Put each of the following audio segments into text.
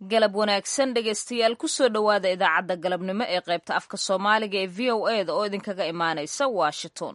galab wanaagsan dhegaystayaal kusoo dhowaada idaacadda galabnimo ee qaybta afka soomaaliga ee v o e da oo idinkaga imaanaysa washington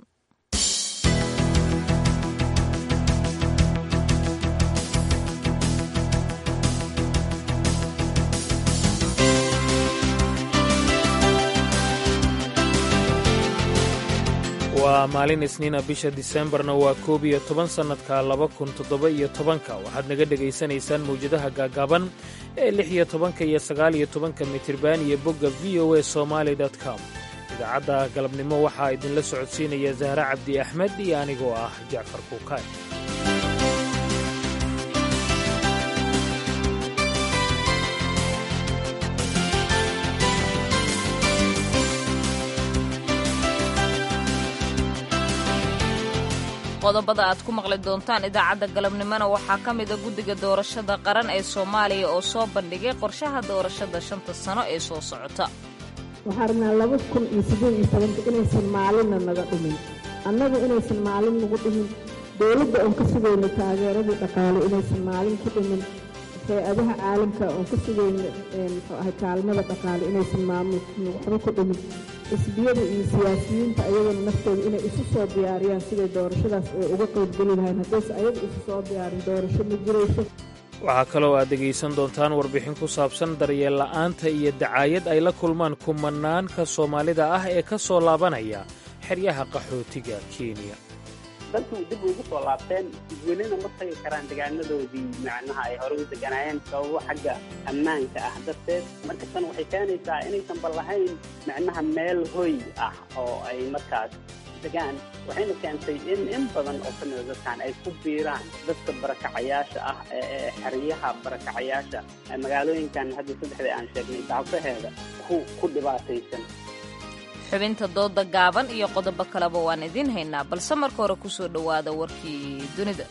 waa maalin isniina bisha diseembarna waa koob iyo toban sannadka laba kun toddoba iyo tobanka waxaad naga dhegaysanaysaan mawjadaha gaagaaban ee lix iyo tobanka iyo sagaal iyo tobanka mitirban iyo bogga v o e somaali com idaacadda galabnimo waxaa idinla socodsiinaya zahre cabdi axmed iyo anigoo ah jacfar kuukaay qodobada aad ku maqli doontaan idaacadda galabnimona waxaa ka mida guddiga doorashada qaran ee soomaaliya oo soo bandhigay qorshaha doorashada shanta sano ee soo socota waxaan rabnaa laba kun iyo siddeed iyo tobanka inaysan maalinna naga dhumin annagu inaysan maalin nagu dhumin dowladda oon ka sugayno taageeradii dhaqaale inaysan maalin ku dhumin hay-adaha caalamka oon ka sugayno muxuu ahay kaalmada dhaqaale inaysan maamulkii waxba ku dhumin xisbiyada iyo siyaasiyiinta ayagana naftooda inay isu soo diyaariyaan siday doorashadaas ay uga qaybgeli lahayn haddayse ayaga isu soo diyaarin doorasho ma jirayso waxaa kaloo aad dhegaysan doontaan warbixin ku saabsan daryeel la'aanta iyo dacaayad ay la kulmaan kumanaanka soomaalida ah ee ka soo laabanaya xeryaha qaxootiga kenya dalkii dib ugu soo laabteen welina ma tagi karaan degaanadoodii macnaha ay hore u deganaayeen sababo xagga ammaanka ah darteed marka tan waxay keenaysaa inaysan bal lahayn macnaha meel hoy ah oo ay markaas degaan waxayna keentay in in badan oo ka mida dadkan ay ku biiraan dadka barakacayaasha ah ee xeryaha barakacayaasha magaalooyinkan hadda saddexda aan sheegnay dacfaheeda ku ku dhibaataysan xubinta dooda gaaban iyo qodobo kaleba waan idiin haynaa balse marka hore ku soo dhowaada warkii dunida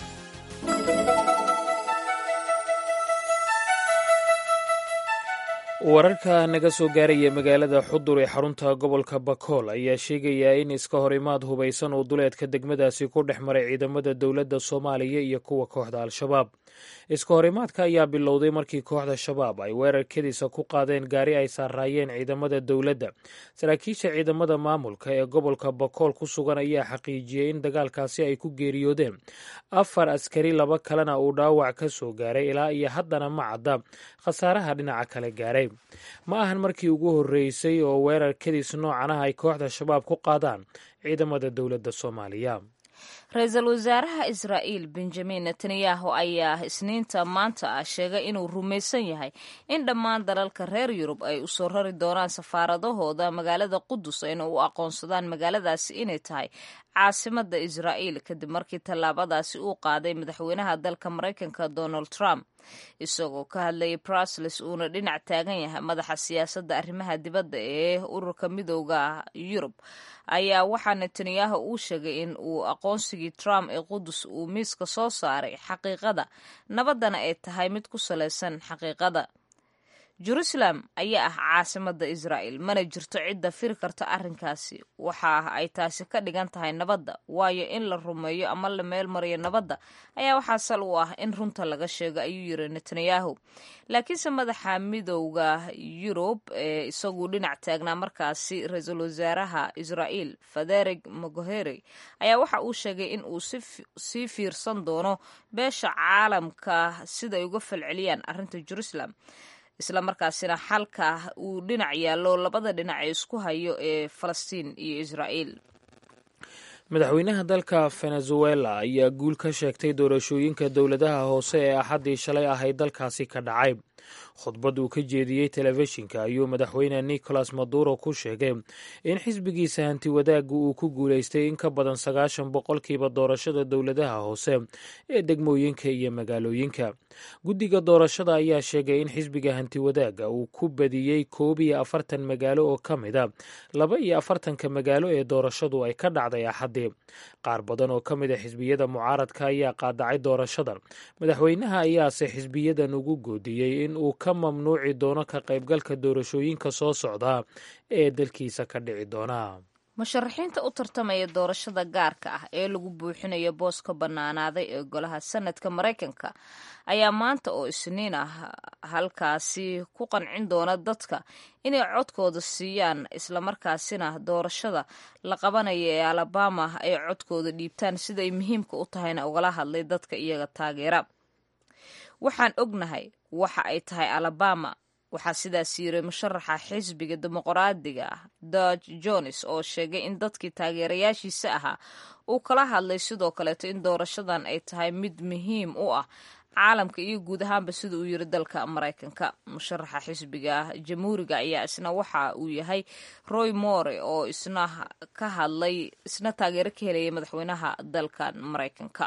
wararka naga soo gaaraya magaalada xudur ee xarunta gobolka bakool ayaa sheegaya in iska horimaad hubaysan uu duleedka degmadaasi ku dhex maray ciidamada dowladda soomaaliya iyo kuwa kooxda al-shabaab iska horimaadka ayaa bilowday markii kooxda shabaab ay weerar kedisa ku qaadeen gaari ay saaraayeen ciidamada dowladda saraakiisha ciidamada maamulka ee gobolka bakool ku sugan ayaa xaqiijiyey in dagaalkaasi ay ku geeriyoodeen afar askari laba kalena uu dhaawac ka soo gaaray ilaa iyo haddana ma cadda khasaaraha dhinaca kale gaaray ma ahan markii ugu horreysay oo weerar kedis noocan ah ay kooxda shabaab ku qaadaan ciidamada dowladda soomaaliya ra-iisul wasaaraha israa'iil benjamin netanyahu ayaa isniinta maanta ah sheegay inuu rumaysan yahay in dhammaan dalalka reer yurub ay u soo rari doonaan safaaradahooda magaalada qudus ayna u aqoonsadaan magaaladaasi inay tahay caasimada israa'iil kadib markii tallaabadaasi uu qaaday madaxweynaha dalka maraykanka donald trump isagoo ka hadlayay brusles uuna dhinac taagan yahay madaxa siyaasadda arrimaha dibadda ee ururka midooda yurub ayaa waxaa netanyahu uu sheegay in uu aqoonsigii trump ee qudus uu miiska soo saaray xaqiiqada nabaddana ay tahay mid ku salaysan xaqiiqada jerusalem ayaa ah caasimada israa'el mana jirto cidda firi karta arrinkaasi waxa ay taasi ka dhigan tahay nabadda waayo in la rumeeyo ama la meel mariyo nabadda ayaa waxaa sal u ah in runta laga sheego ayuu yiri netanyahu laakiinse madaxa midowda yurub ee isagu dhinac taagnaa markaasi ra-iisul wasaaraha israa'el federig mogohere ayaa waxa uu sheegay in uu sii fiirsan doono beesha caalamka siday uga falceliyaan arrinta jerusalem isla markaasina xalka uu dhinac yaallo labada dhinac ee isku hayo ee falastiin iyo israa'iil madaxweynaha dalka venezuela ayaa guul ka sheegtay doorashooyinka dowladaha hoose ee axaddii shalay ahayd dalkaasi ka dhacay khudbad uu ka jeediyey telefishinka ayuu madaxweyne nicolas maduro ku sheegay in xisbigiisa hanti wadaagga uu ku guulaystay in ka badan sagaashan boqolkiiba doorashada dowladaha hoose ee degmooyinka iyo magaalooyinka guddiga doorashada ayaa sheegay in xisbiga hanti wadaagga uu ku badiyey koob iyo afartan magaalo oo ka mid a laba iyo afartanka magaalo ee doorashadu ay ka dhacday axaddii qaar badan oo ka mid a xisbiyada mucaaradka ayaa qaadacay doorashadan madaxweynaha ayaase xisbiyadan ugu goodiyey in uu ka mamnuuci doono ka qaybgalka doorashooyinka soo socda ee dalkiisa ka dhici doona musharaxiinta u tartamaya doorashada gaarka ah ee lagu buuxinayo booska bannaanaaday ee golaha sanadka maraykanka ayaa maanta oo isniin ah halkaasi ku qancin doona dadka inay codkooda siiyaan islamarkaasina doorashada la qabanaya ee alabama ay codkooda dhiibtaan siday muhiimka u tahayna ugala hadlay dadka iyaga taageera waxaan ognahay waxa ay tahay alabama waxaa sidaas yiri musharaxa xisbiga dimuqraadiga ah dodge jones oo sheegay in dadkii taageerayaashiisa ahaa uu kala hadlay sidoo kaleeto in doorashadan ay tahay mid muhiim u ah caalamka iyo guud ahaanba sida uu yiri dalka maraykanka musharaxa xisbiga jamhuuriga ayaa isna waxa uu yahay roy more oo isna ka hadlay isna taageero ka helaya madaxweynaha dalkan maraykanka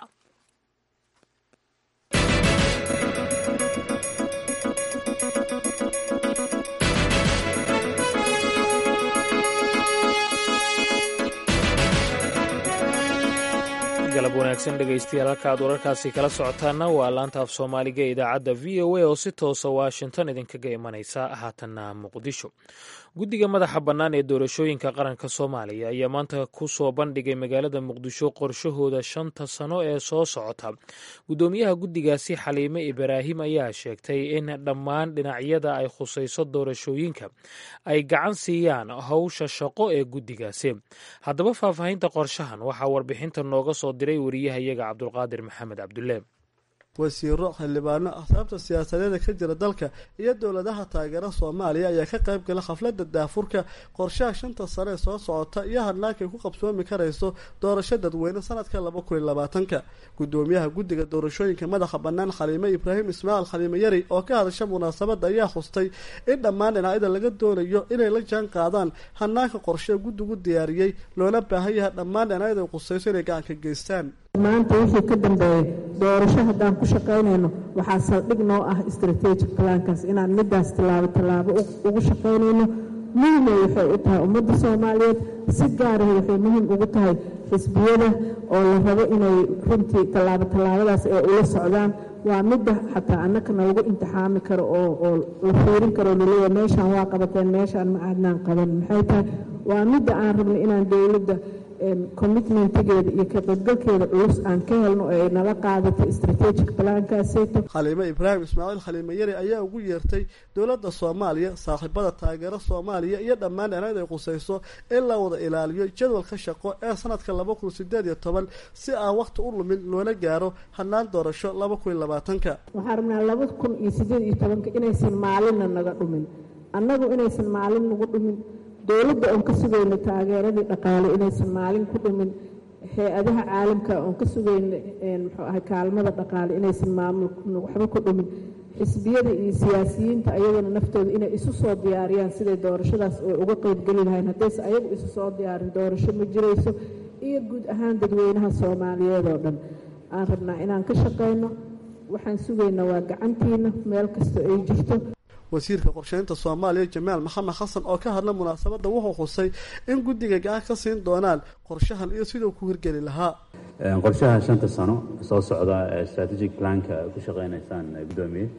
galab wanaagsan dhegaystayaal halka aad wararkaasi kala socotaana waa laanta af soomaaliga ee idaacadda v o a oo si toosa washington idinkaga imanaysa haatanna muqdisho guddiga madaxa bannaan ee doorashooyinka qaranka soomaaliya ayaa maanta ku soo bandhigay magaalada muqdisho qorshahooda shanta sano ee soo socota guddoomiyaha guddigaasi xaliime ibraahim ayaa sheegtay in dhammaan dhinacyada ay khusayso doorashooyinka ay gacan siiyaan howsha shaqo ee guddigaasi haddaba faahfaahinta qorshahan waxaa warbixinta nooga soo diray wariyahayaga cabdulqaadir maxamed cabdulle wasiiro xildhibaano axsaabta siyaasadeeda ka jira dalka iyo dowladaha taageera soomaaliya ayaa ka qayb gala khafladda daafurka qorshaha shanta sane ee soo socota iyo hadlaankay ku qabsoomi karayso doorasho dadweyne sanadka laba kun iyo labaatanka guddoomiyaha guddiga doorashooyinka madaxa bannaan xaliime ibraahim ismaaciil xaliime yari oo ka hadasha munaasabadda ayaa xustay in dhammaan dhinacyada laga doonayo inay la jaan qaadaan hanaanka qorshee guddigu diyaariyey loona baahan yahay dhammaan dhinacyada ay qusayso inay gacanka geystaan maanta wixii ka dambeeyay doorasho haddaan ku shaqaynayno waxaa saldhig noo ah strategic plankaas inaan midaas tallaabo tallaabo ugu shaqaynayno muhimay waxay u tahay ummadda soomaaliyeed si gaaraha waxay muhiim ugu tahay xisbiyada oo la rabo inay runtii tallaabo tallaabadaas ee ula socdaan waa midda xataa annakana lagu imtixaami karo oo oo la fiirin karo laleeya meeshaan waa qabateen meeshaan ma aadnaan qaban maxay tahay waa midda aan rabnay inaan dowladda commitmentigeeda iyo ka qaybgalkeeda culus aan ka helno oo ay nala qaadato strategic plankaaseeto xaliime ibraahim ismaaciil xaliime yari ayaa ugu yeertay dowladda soomaaliya saaxiibada taageero soomaaliya iyo dhammaan dhinacyada ay qusayso in la wada ilaaliyo jadwalka shaqo ee sanadka laba kun sideed iyo toban si aan wakhti u lumin loona gaaro hanaan doorasho laba kun iyo labaatanka waxaan rabnaa laba kun iyo sideed iyo tobanka inaysan maalinna naga dhumin annagu inaysan maalin nagu dhumin dowladda oon ka sugayno taageeradii dhaqaale inaysan maalin ku dhumin hay-adaha caalamka oon ka sugayno muxuu ahay kaalmada dhaqaale inaysan maamul waxba ku dhumin xisbiyada iyo siyaasiyiinta ayagana naftooda inay isu soo diyaariyaan siday doorashadaas ay uga qeybgeli lahayn haddayse ayagu isu soo diyaarin doorasho ma jirayso iyo guud ahaan dadweynaha soomaaliyeed oo dhan aan rabnaa inaan ka shaqayno waxaan sugaynaa waa gacantiina meel kasta ay jirto wasiirka qorsheynta soomaaliya jamaal maxamed xasan oo ka hadla munaasabadda wuxuu xusay in guddiga gacan ka siin doonaan qorshahan iyo siduu ku hirgeli lahaa qorshaha shanta sano soo socda ee strategic planka ku shaqeynaysaan guddoomiye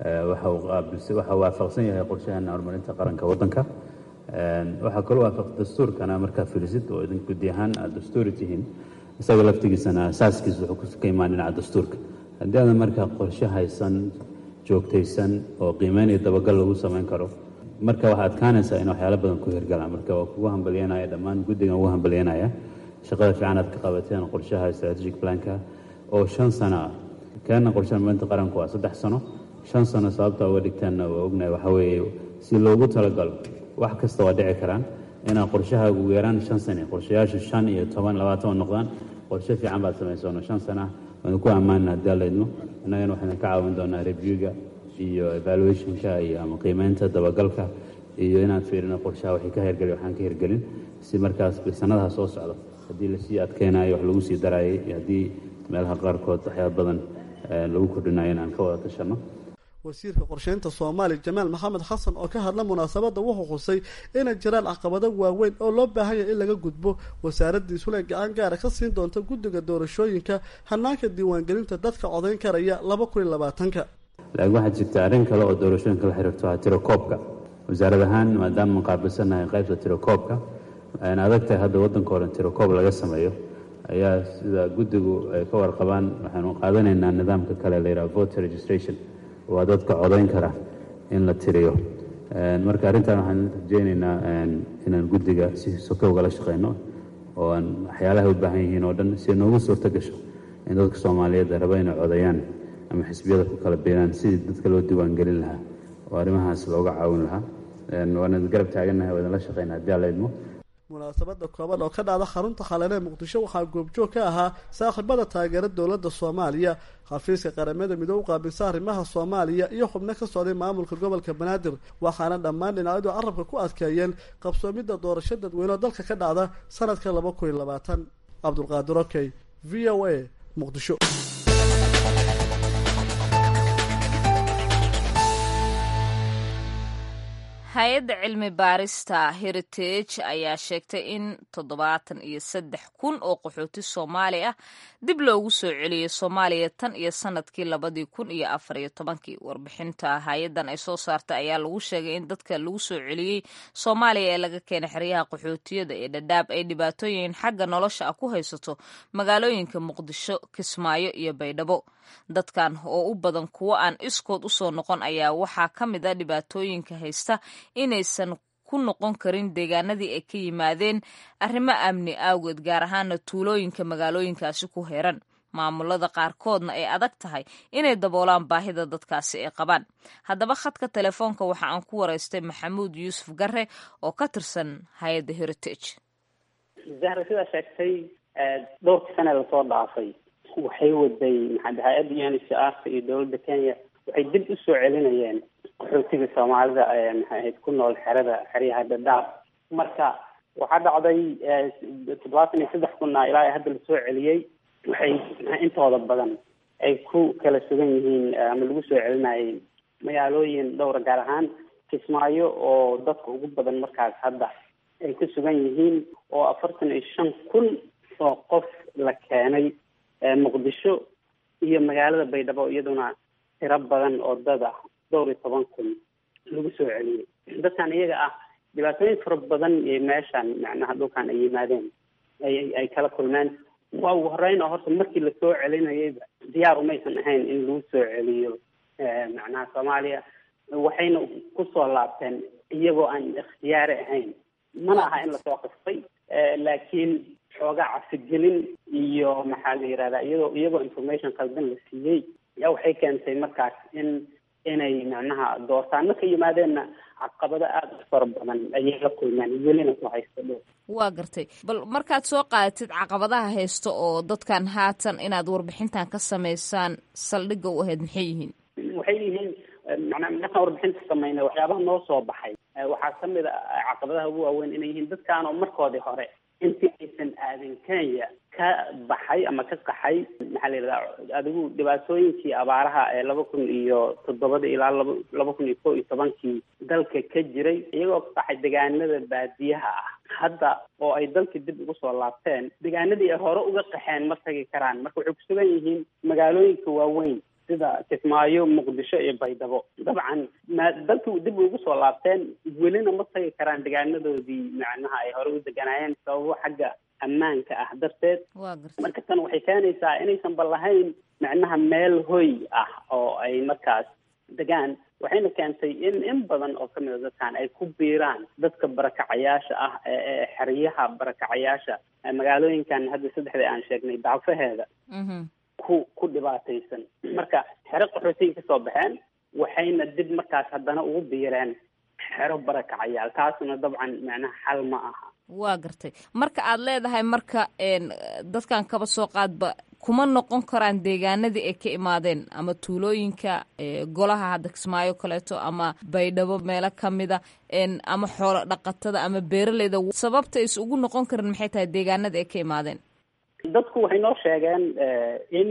waxaa waafaqsan yahay qorshahan horumarinta qaranka waddanka waxaa kaloo waafaq dastuurkana markaa filisid oo idin guddi ahaan aad dastuuri tihiin isaga laftigiisana asaaskiisa wuxuu ka imaan dhinaca dastuurka haddii aadan markaa qorshe haysan joogtaysan oo qiimeynaya dabagal lagu samayn karo marka waxaa adkaanaysaa in waxyaalo badan ku hirgalaan marka waa kugu hambalyanaya dhammaan guddigan ugu hambalyanaya shaqada fiican aad ka qabateen qorshaha strategic planka oo shan sano ah keena qorshaha marinta qaranku waa saddex sano shan sano sababta uga dhigteenna waa ognahay waxaa weeye si loogu talagalo wax kasta waa dhici karaan inaa qorshaha ugu yaraan shan sane qorshayaashu shan iyo toban labaatan noqdaan qorshe fiican baad samaysono shan sana ah waanu ku ammaanna haddii alla idmo innagana waxaynu ka caawin doonaa reviewga iyo evaluationka iyo ama qiimeynta dabagalka iyo inaan fiirino qorshaha waxay ka hirgelin waxaan ka hirgelin si markaas sanadaha soo socda haddii lasii adkeynayo wax lagu sii daraayay iyo haddii meelaha qaarkood waxyaaba badan lagu kordhinayo in aan ka wada tashanno wasiirka qorsheynta soomaaliya jamaal maxamed xasan oo ka hadla munaasabadda wuxuu xusay inay jiraan caqabado waaweyn oo loo baahan yahay in laga gudbo wasaaradiisule gacan gaara ka siin doonta guddiga doorashooyinka hanaanka diiwaangelinta dadka codayn karaya laba kun iyo labaatanka laakiin waxaa jirta arrin kale oo doorashooyinka la xiriirto waa tirakoobka wasaarad ahaan maadaama qaabilsannahay qaybta tirakoobka ayna adag tahay hadda waddanka o dhan tirokoob laga sameeyo ayaa sida guddigu ay ka warqabaan waxaanu qaadanaynaa nidaamka kale la yidhaha voter registration waa dadka codayn kara in la tiriyo marka arrintan waxaan rajeynaynaa inaan guddiga si soke ugala shaqeyno oo aan waxyaalaha u baahan yihiin oo dhan si noogu suurto gasho in dadka soomaaliyeed raba inay codayaan ama xisbiyada ku kala biiraan sidii dadka loo diiwaangelin lahaa oo arrimahaas looga caawin lahaa waana garab taagannahay waa idinla shaqeyna haddii alla idmo munaasabada kooban oo ka dhacda xarunta khaleene muqdisho waxaa goobjoog ka ahaa saaxiibada taageera dowladda soomaaliya xafiiska qaramada midoob u qaabilsa arrimaha soomaaliya iyo xubno ka socday maamulka gobolka banaadir waxaana dhammaan dhinacyadu carabka ku adkeeyeen qabsoomidda doorasho dadweyne oo dalka ka dhacda sanadka laba kun iyo labaatan cabdulqaadir okey v o a muqdisho hay-adda cilmi baarista heritage ayaa sheegtay in toddobaatan iyo saddex kun oo qaxooti soomaali ah dib loogu soo celiyey soomaaliya tan iyo sanadkii labadii kun iyo afar iyo tobankii warbixinta hay-addan ay soo saartay ayaa lagu sheegay in dadka lagu soo celiyey soomaaliya ee laga keenay xeryaha qaxootiyada ee dhadhaab ay dhibaatooyin xagga nolosha ah ku haysato magaalooyinka muqdisho kismaayo iyo baydhabo dadkan oo u badan kuwo aan iskood u soo noqon ayaa waxaa ka mid a dhibaatooyinka haysta inaysan ku noqon karin deegaanadii ay ka yimaadeen arrimo amni awgeed gaar ahaana tuulooyinka magaalooyinkaasi ku heran maamulada qaarkoodna ay adag tahay inay daboolaan baahida dadkaasi ay qabaan haddaba khadka telefoonka waxa aan ku waraystay maxamuud yuusuf garre oo ka tirsan hay-adda heritage zahra sidaa sheegtay dhowrkii sane lasoo dhaafay waxay waday maxaa hay-adda uncrka iyo dowladda kenya waxay dib u soo celinayeen qaxootiga soomaalida maxay ahayd ku nool xerada xeryaha dhadhaab marka waxaa dhacday toddobaatan iyo saddex kunna ilaa hadda lasoo celiyey waxay intooda badan ay ku kala sugan yihiin ama lagu soo celinayay magaalooyin dhowra gaar ahaan kismaayo oo dadka ugu badan markaas hadda ay ku sugan yihiin oo afartan iyo shan kun oo qof la keenay muqdisho iyo magaalada baydhabo iyaduna tiro badan oo dad ah dhowr iyo toban kun lagu soo celiyey dadkan iyaga ah dhibaatooyin fara badan iyo meeshan macnaha dhulkan ay yimaadeen ay ay kala kulmeen waa ugu horeyn oo horta markii lasoo celinayayba diyaar umaysan ahayn in lagu soo celiyo macnaha soomaaliya waxayna kusoo laabteen iyagoo aan ikhtiyaari ahayn mana aha in lasoo qastay laakiin xoogaa cafigelin iyo maxaa la yihahdaa iyagoo iyagoo information qaldan la siiyey yaa waxay keentay markaas in inay macnaha doortaano ka yimaadeenna caqabado aada u fara badan ayay la kulmeen welina ku haysta dhow waa gartay bal markaad soo qaadatid caqabadaha haysta oo dadkan haatan inaad warbixintan ka samaysaan saldhigga u ahayd maxay yihiin waxay yihiin macnaa markaan warbixinta sameynay waxyaabaha noo soo baxay waxaa kamid a caqabadaha ugu waaweyn inay yihiin dadkaanoo markoodii hore intii aysan aadin kenya ka baxay ama ka qaxay maxaa la yidhahdaa adigu dhibaatooyinkii abaaraha ee laba kun iyo toddobada ilaa laba laba kun iyo kow iyo tobankii dalka ka jiray iyagoo ka qaxay deegaanada baadiyaha ah hadda oo ay dalkii dib ugu soo laabteen deegaanadii ay hore uga qaxeen ma tagi karaan marka waxay kusugan yihiin magaalooyinka waaweyn sida kismaayo muqdisho iyo baydhabo dabcan ma dalkii dib ugu soo laabteen welina ma tagi karaan deegaanadoodii macnaha ay hore u deganaayeen sababo xagga ammaanka ah darteed marka tan waxay keenaysaa inaysan ba lahayn macnaha meel hoy ah oo ay markaas degaan waxayna keentay in in badan oo kamid a dadkan ay ku biiraan dadka barakacayaasha ah ee xeryaha barakacayaasha magaalooyinkan hadda saddexda aan sheegnay dacfaheeda ku ku dhibaataysan marka xero qaxootiga kasoo baxeen waxayna dib markaas haddana ugu biireen xero barakacayaal taasuna dabcan macnaha xal ma aha waa gartay marka aad leedahay marka dadkan kaba soo qaadba kuma noqon karaan deegaanadii ay ka imaadeen ama tuulooyinka golaha hadda kismaayo kaleeto ama baydhabo meelo kamida ama xoolo dhaqatada ama beeraleyda sababta is ugu noqon karin maxay tahay deegaanada ay ka imaadeen dadku waxay noo sheegeen in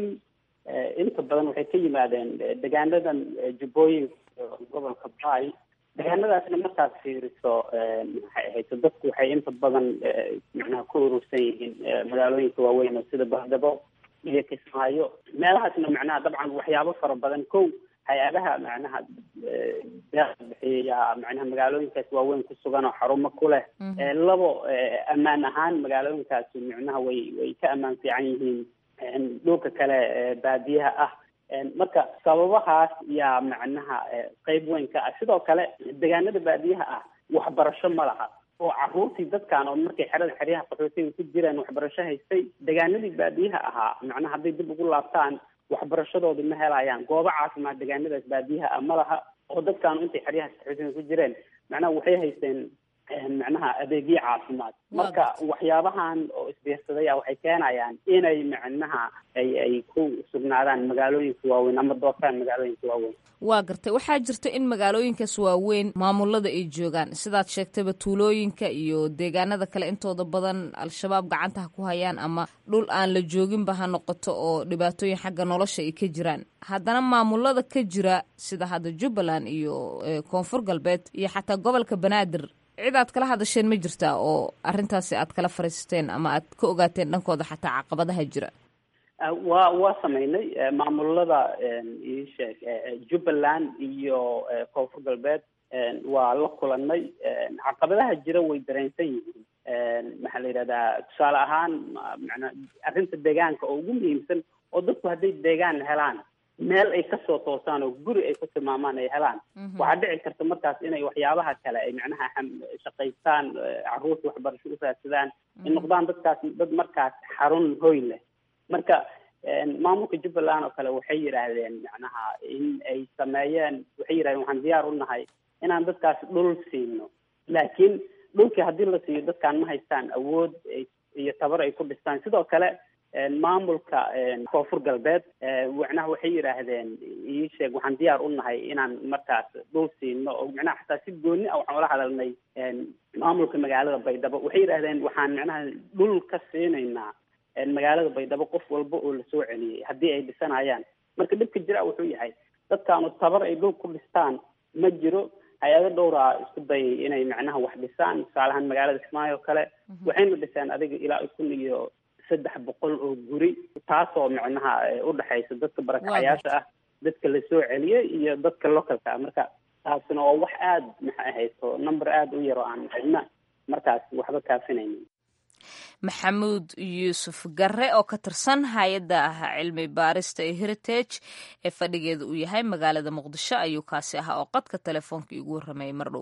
inta badan waxay ka yimaadeen deegaanadan jubbooyinka gobolka bay deegaanadaasna markaad fiiriso maxay ahayd dadku waxay inta badan macnaha ku urursan yihiin magaalooyinka waaweyn oo sida bahdabo iyo kismaayo meelahaasna macnaha dabcan waxyaabo fara badan kow hay-adaha macnaha bixiya macnaha magaalooyinkaas waaweyn ku sugan oo xarumo ku leh labo ammaan ahaan magaalooyinkaasi micnaha way way ka ammaan fiican yihiin dhulka kale baadiyaha ah marka sababahaas yaa macnaha qeyb weyn ka ah sidoo kale deegaanada baadiyaha ah waxbarasho ma laha oo caruurtii dadkan oo markay xerada xeryaha qaxootiga ku jiraan waxbarasho haystay deegaanadii baadiyaha ahaa macnaha hadday dib ugu laabtaan waxbarashadoodi ma helayaan goobo caafimaad deegaanadaas baadiyaha ah ma laha oo dadkaanu intay xeryaha qaxootiga ku jireen macnaha waxay haysteen macnaha adeegyo caafimaad marka waxyaabahan oo isbiirsaday a waxay keenayaan inay macnaha ay ay ku sugnaadaan magaalooyinka waaweyn ama doortaan magaalooyinka waaweyn waa gartay waxaa jirta in magaalooyinkaas waaweyn maamulada ay joogaan sidaad sheegtayba tuulooyinka iyo deegaanada kale intooda badan al-shabaab gacantaha ku hayaan ama dhul aan la jooginba ha noqoto oo dhibaatooyin xagga nolosha ay ka jiraan haddana maamulada ka jira sida hadda jubbaland iyo koonfur galbeed iyo xataa gobolka banaadir cid aad kala hadasheen ma jirtaa oo arrintaasi aad kala fariisteen ama aad ka ogaateen dhankooda xataa caqabadaha jira waa waa sameynay maamulada iisheeg jubbaland iyo koonfur galbeed waa la kulanay caqabadaha jira way dareensan yihiin maxaa la yidhahdaa tusaale ahaan mana arrinta deegaanka oo ugu muhiimsan oo dadku hadday deegaan helaan meel ay kasoo toosaan oo guri ay ku tilmaamaan ay helaan waxaa dhici karta markaas inay waxyaabaha kale ay macnaha shaqaystaan caruurta waxbarasho u raadsadaan ay noqdaan dadkaas dad markaas xarun hoy leh marka maamulka jubbaland oo kale waxay yidhaahdeen macnaha in ay sameeyeen waxay yidhahdeen waxaan diyaar u nahay inaan dadkaas dhul siino laakiin dhulkii haddii la siiyo dadkaan ma haystaan awood iyo tabar ay ku dhistaan sidoo kale maamulka koonfur galbeed macnaha waxay yidhaahdeen ii sheeg waxaan diyaar u nahay inaan markaas dhul siino oo macnaha xataa si gooni ah waxaan ula hadalnay maamulka magaalada baydhabo waxay yidhaahdeen waxaan macnaha dhul ka siinaynaa magaalada baydhabo qof walba oo lasoo celiyey haddii ay dhisanayaan marka dhibka jira wuxuu yahay dadkaanu tabar ay dhul ku dhistaan ma jiro hay-ado dhowraa isku dayay inay macnaha wax dhisaan tusaalahaan magaalada kismaayo oo kale waxayna dhiseen adiga ilaa kun iyo saddex boqol oo guri taasoo macnaha udhexaysa dadka barakacayaasha ah dadka lasoo celiyey iyo dadka localka ah marka taasina oo wax aada maxay ahayso number aada u yar oo aan cidna markaas waxba kaafinaynin maxamuud yuusuf garre oo ka tirsan hay-adda ah cilmi baarista ee heritage ee fadhigeeda uu yahay magaalada muqdisho ayuu kaasi ahaa oo qadka telefoonka iigu warramayay mardhow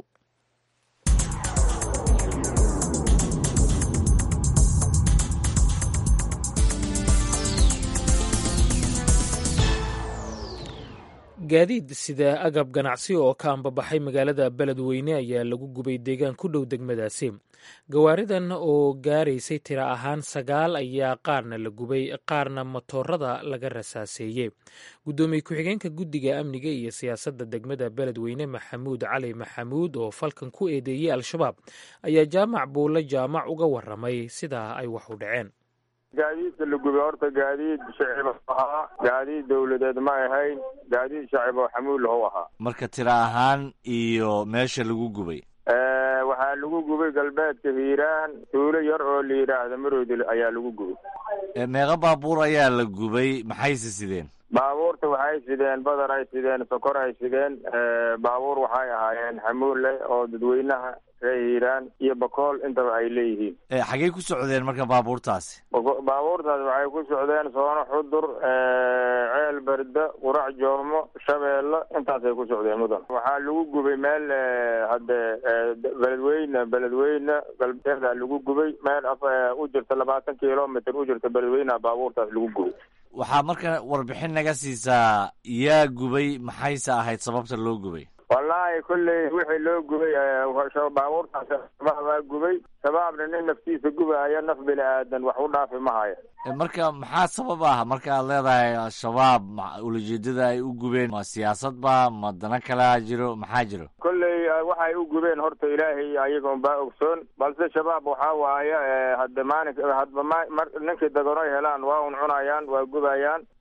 gaadiid sida agab ganacsi oo ka ambabaxay magaalada beledweyne ayaa lagu gubay deegaan ku dhow degmadaasi gawaaridan oo gaaraysay tira ahaan sagaal ayaa qaarna la gubay qaarna matoorada laga rasaaseeyey guddoomiye ku-xigeenka guddiga amniga iyo siyaasadda degmada beledweyne maxamuud cali maxamuud oo falkan ku eedeeyey al-shabaab ayaa jaamac buulle jaamac uga waramay sidaa ay wax u dhaceen gaadiidka la gubay horta gaadiid shacib ahaa gaadiid dawladeed ma ahayn gaadiid shacib oo xamuul how ahaa marka tira ahaan iyo meesha lagu gubay waxaa lagu gubay galbeedka hiiraan tuulo yar oo la yidhaahda maroodil ayaa lagu gubay meeqa baabuur ayaa la gubay maxayse sideen baabuurta waxay sideen badar ay sideen sokor ay sideen baabuur waxay ahaayeen xamuul leh oo dadweynaha ree hiiraan iyo bakool intaba ay leeyihiin xaggey ku socdeen marka baabuurtaasi baabuurtaas waxay ku socdeen soono xudur ceel berda qurac joomo shabeello intaasay ku socdeen mudan waxaa lagu gubay meel hadde beledweyne beledweyne galbeeda lagu gubay meel u jirta labaatan kilomitr u jirta beledweyneha baabuurtaas lagu gubay waxaa marka warbixin naga siisaa yaa gubay maxayse ahayd sababta loo gubay wallaahi kolley wixii loo gubay baabuurtaas shabaab baa gubay shabaabna nin naftiisa gubaya naf bini aadan wax u dhaafi mahaya marka maxaa sabab ah marka aad leedahay al-shabaab ulajeedada ay u gubeen ma siyaasad ba ma dana kalaa jiro maxaa jiro kolley waxay u gubeen horta ilaahay ayagoon baa ogsoon balse shabaab waxaa waaye hadde maalin hadba ma ninkii daganoy helaan waa un cunayaan waa gubayaan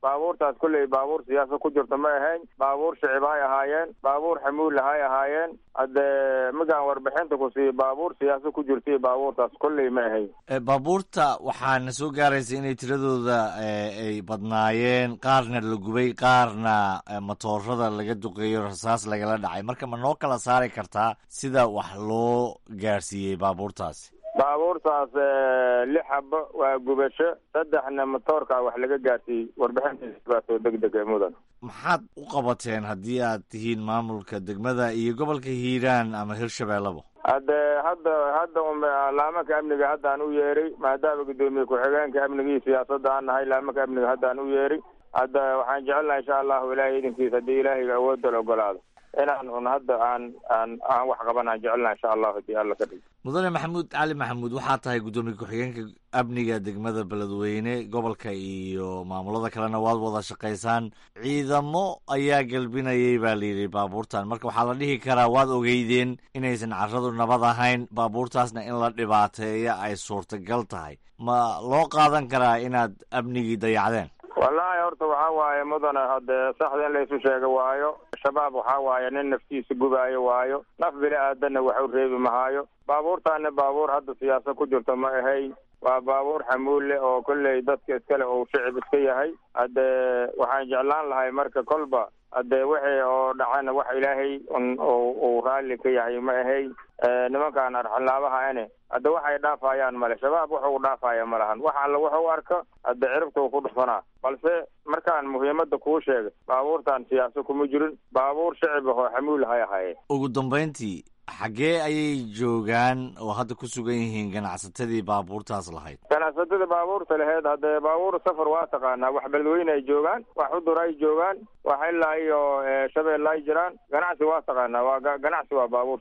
baabuurtaas kolley baabuur siyaasa ku jirta ma ahayn baabuur shicib hay ahaayeen baabuur xamuul hay ahaayeen hadde markaan warbixinta ku siiyo baabuur siyaasa ku jirtaiyo baabuurtaas kolley ma ahayn baabuurta waxaana soo gaaraysa inay tiradooda ay badnaayeen qaarna la gubay qaarna matoorada laga duqeeyo rasaas lagala dhacay marka ma noo kala saari kartaa sida wax loo gaarsiiyey baabuurtaasi baabuurtaas lix xabo waa gubasho saddexna matoorkaa wax laga gaarsiiyey warbixintiisa baa soo deg deg mudan maxaad u qabateen haddii aad tihiin maamulka degmada iyo gobolka hiiraan ama hirshabeellaba hadde hadda hadda laamanka amniga haddaan u yeeray maadaama guddoomiye ku-xigeenka amniga iyo siyaasadda aan nahay laamanka amniga haddaan u yeeray hadda waxaan jecelnaha insha allahu ilaahay idinkiisa haddii ilaahayga awoodda la ogolaado inaan un hadda aan aan aan wax qabanaan jecelnaha insha allahu hadii alla ka dhig mudane maxamuud cali maxamuud waxaa tahay guddoomiye ku-xigeenka amniga degmada beledweyne gobolka iyo maamulada kalena waad wada shaqaysaan ciidamo ayaa gelbinayay baa layidhi baabuurtan marka waxaa la dhihi karaa waad ogeydeen inaysan carradu nabad ahayn baabuurtaasna in la dhibaateeya ay suurtagal tahay ma loo qaadan karaa inaad amnigii dayacdeen wallaahi horta waxaa waaye mudane hadde saxda in laysu sheega waayo shabaab waxaa waaye nin naftiisa gubaayo waayo naf bini aadanna wax u reebi mahaayo baabuurtaana baabuur hadda siyaasa ku jirto ma ahayn waa baabuur xamuul leh oo kolley dadka iskale uu shicib iska yahay hadde waxaan jeclaan lahay marka kolba hadde wixii oo dhacana wax ilaahay un uu raalli ka yahay ma ahayn nimankaan arxilaabaha ane hadda waxay dhaafayaan male shabaab wuxuu dhaafaya ma lahan wax alla wuxuu arka hadda ciribtuu ku dhufanaa balse markaan muhiimadda kuu sheegay baabuurtan siyaasa kuma jirin baabuur shicib ahoo xamuul hay ahaye ugu dambayntii xaggee ayay joogaan oo hadda ku sugan yihiin ganacsatadii baabuurtaas lahayd ganacsatada baabuurta laheyd haddee baabuur safar waa taqaanaa wax beledweyne ay joogaan wax xudur ay joogaan wax ilaa iyo shabeelle ay jiraan ganacsi waa taqaanaa waa ganacsi waa baabuur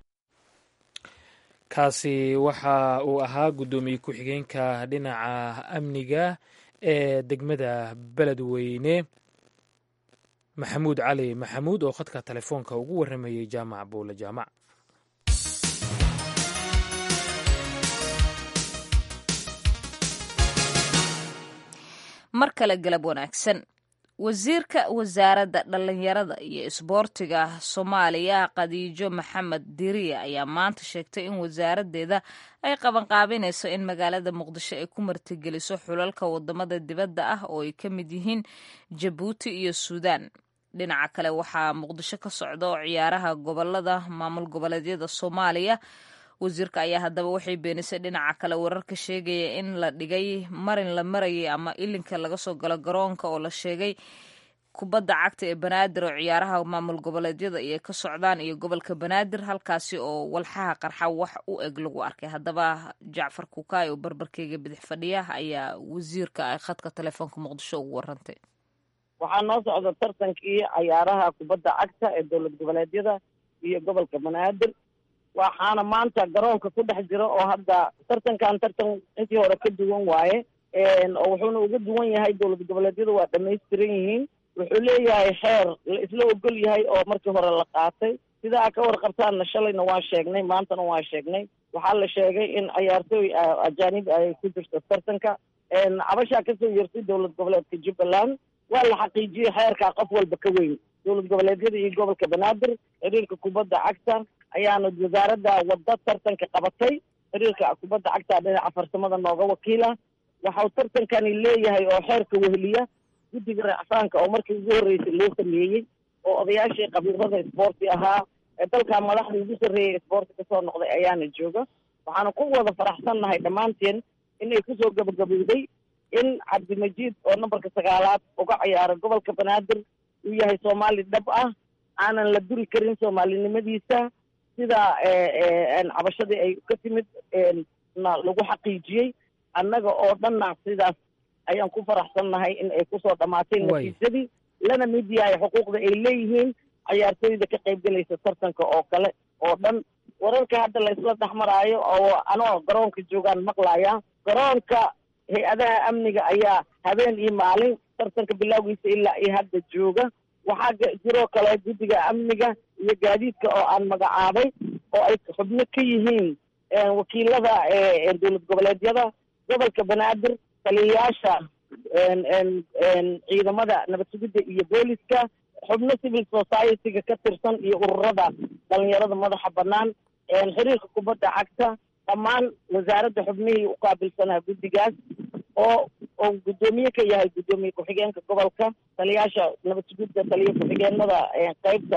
kaasi waxa uu ahaa guddoomiye ku-xigeenka dhinaca amniga ee degmada beledweyne maxamuud cali maxamuud oo khadka telefoonka ugu warramayey jaamac buule jaamac mar kale galab wanaagsan wasiirka wasaaradda dhallinyarada iyo isboortiga soomaaliya khadiijo maxamed diriya ayaa maanta sheegtay in wasaaraddeeda ay qabanqaabinayso in magaalada muqdisho ay ku martigeliso xulalka wadamada dibadda ah oo ay ka mid yihiin jabuuti iyo suudaan dhinaca kale waxaa muqdisho ka socda oo ciyaaraha gobolada maamul goboleedyada soomaaliya wasiirka ayaa haddaba waxay beenisay dhinaca kale wararka sheegaya in la dhigay marin la marayay ama ilinka laga soo galo garoonka oo la sheegay kubadda cagta ee banaadir oo ciyaaraha maamul goboleedyada iyo ka socdaan iyo gobolka banaadir halkaasi oo walxaha qarxa wax u eg lagu arkay haddaba jacfar kukaay oo barbarkeyga bidix fadhiya ayaa wasiirka ay khadka telefoonka muqdisho ugu warantay waxaa noo socda tartankii cayaaraha kubadda cagta ee dowlad goboleedyada iyo gobolka banaadir waxaana maanta garoonka ku dhex jira oo hadda tartankan tartan intii hore ka duwan waaye oo wuxuuna uga duwan yahay dowlad goboleedyadu waa dhamaystiran yihiin wuxuu leeyahay xeer la isla ogol yahay oo markii hore la qaatay sidaa ka warqabtaanna shalayna waa sheegnay maantana waa sheegnay waxaa la sheegay in cayaartooy ajaanib ay ku jirto tartanka cabashaa kasoo yeertay dowlad goboleedka jubbaland waa la xaqiijiyey xeerkaa qof walba ka weyn dowlad goboleedyada iyo gobolka banaadir xiriirka kubadda cagta ayaana wasaaradda wadda tartanka qabatay xiriirka kubadda cagta dhinaca farsamada nooga wakiila waxau tartankani leeyahay oo xeerka weheliya guddiga racfaanka oo markii ugu horreysay loo sameeyey oo odayaashii qabiilada isboorti ahaa ee dalkaa madaxda ugu sarreeyay isboorti kasoo noqday ayaana jooga waxaana ku wada faraxsannahay dhammaanteen inay kusoo gabagabowday in cabdimajiid oo nambarka sagaalaad uga ciyaara gobolka banaadir uu yahay soomaali dhab ah aanan la duri karin soomaalinimadiisa sida cabashadii ay ka timid na lagu xaqiijiyey annaga oo dhanna sidaas ayaan ku faraxsannahay in ay kusoo dhamaateen natiijadii lana mid yahay xuquuqda ay leeyihiin cayaartooyda ka qaybgelaysa tartanka oo kale oo dhan wararka hadda la isla dhex maraayo oo anoo garoonka joogaan maqlaya garoonka hay-adaha amniga ayaa habeen iyo maalin tartanka bilowgiisa ilaa iyo hadda jooga waxaa jiroo kale guddiga amniga iyo gaadiidka oo aan magacaabay oo ay xubno ka yihiin wakiilada dowlad goboleedyada gobolka banaadir taliyayaasha ciidamada nabad sugidda iyo booliska xubno civil society-ga ka tirsan iyo ururada dhalinyarada madaxa bannaan xiriirka kubadda cagta dhammaan wasaaradda xubnihii u qaabilsanaa guddigaas oo oo guddoomiye ka yahay guddoomiye ku-xigeenka gobolka taliyaasha nabad sugidda taliya ku-xigeenada qeybta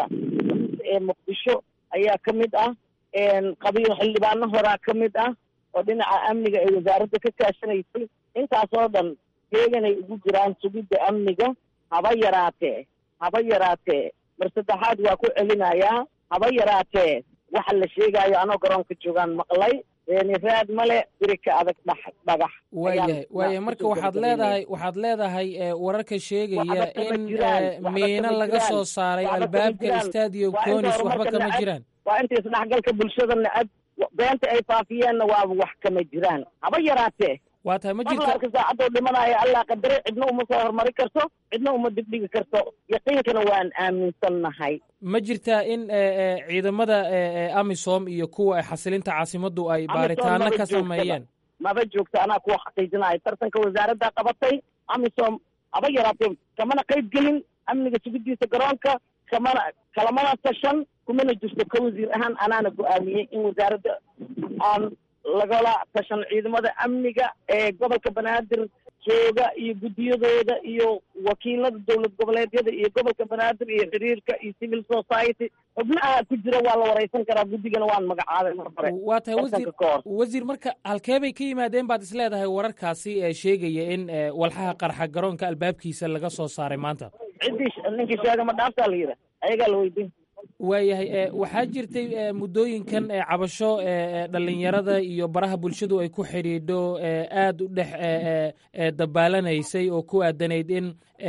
ee muqdisho ayaa ka mid ah qabiil xildhibaano horaa ka mid ah oo dhinaca amniga ay wasaaradda ka kaashanaysay intaasoo dhan heeganay ugu jiraan sugidda amniga haba yaraatee haba yaraatee mar saddexaad waa ku celinayaa haba yaraatee waxa la sheegaayo anoo garoonka joogaan maqlay raad male biri ka adag dh dhagax waayahay waayahay marka waxaad leedahay waxaad leedahay wararka sheegaya in miino laga soo saaray albaabka stadio conis waxba kama jiraan waa inta isdhexgalka bulshadana ad beenta ay faafiyeenna waaba wax kama jiraan haba yaraatee waa tahay ma jirta marka saacadoo dhimanaya allah qadare cidna uma soo horumari karto cidna uma dibdhigi karto yaqiinkana waan aaminsannahay ma jirtaa in ciidamada amisom iyo kuwa xasilinta caasimaddu ay baaritaano ka sameeyeen maba joogta anaa kuwa xaqiijinaya tartanka wasaaradda qabatay amisom haba yaraatee kamana qayb gelin amniga sugidiisa garoonka kamana kalamana tashan kumana jirto ka wasiir ahaan anaana go-aamiyey in wasaaradda aan lagala tashan ciidamada amniga ee gobolka banaadir jooga iyo guddiyadooda iyo wakiilada dowlad goboleedyada iyo gobolka banaadir iyo xiriirka iyo civil society xubnaha ku jira waa la wareysan karaa guddigana waan magacaabay mar hore waa tahay wasiir wasiir marka halkee bay ka yimaadeen baad isleedahay wararkaasi ee sheegaya in walxaha qarxa garoonka albaabkiisa laga soo saaray maanta ciddii ninkii sheega ma dhaaftaa la yidha ayagaa la weydiin waayahay waxaa jirtay muddooyinkan cabasho dhalinyarada iyo baraha bulshadu ay ku xidhiidho aad u dhex dabbaalanaysay oo ku aadanayd in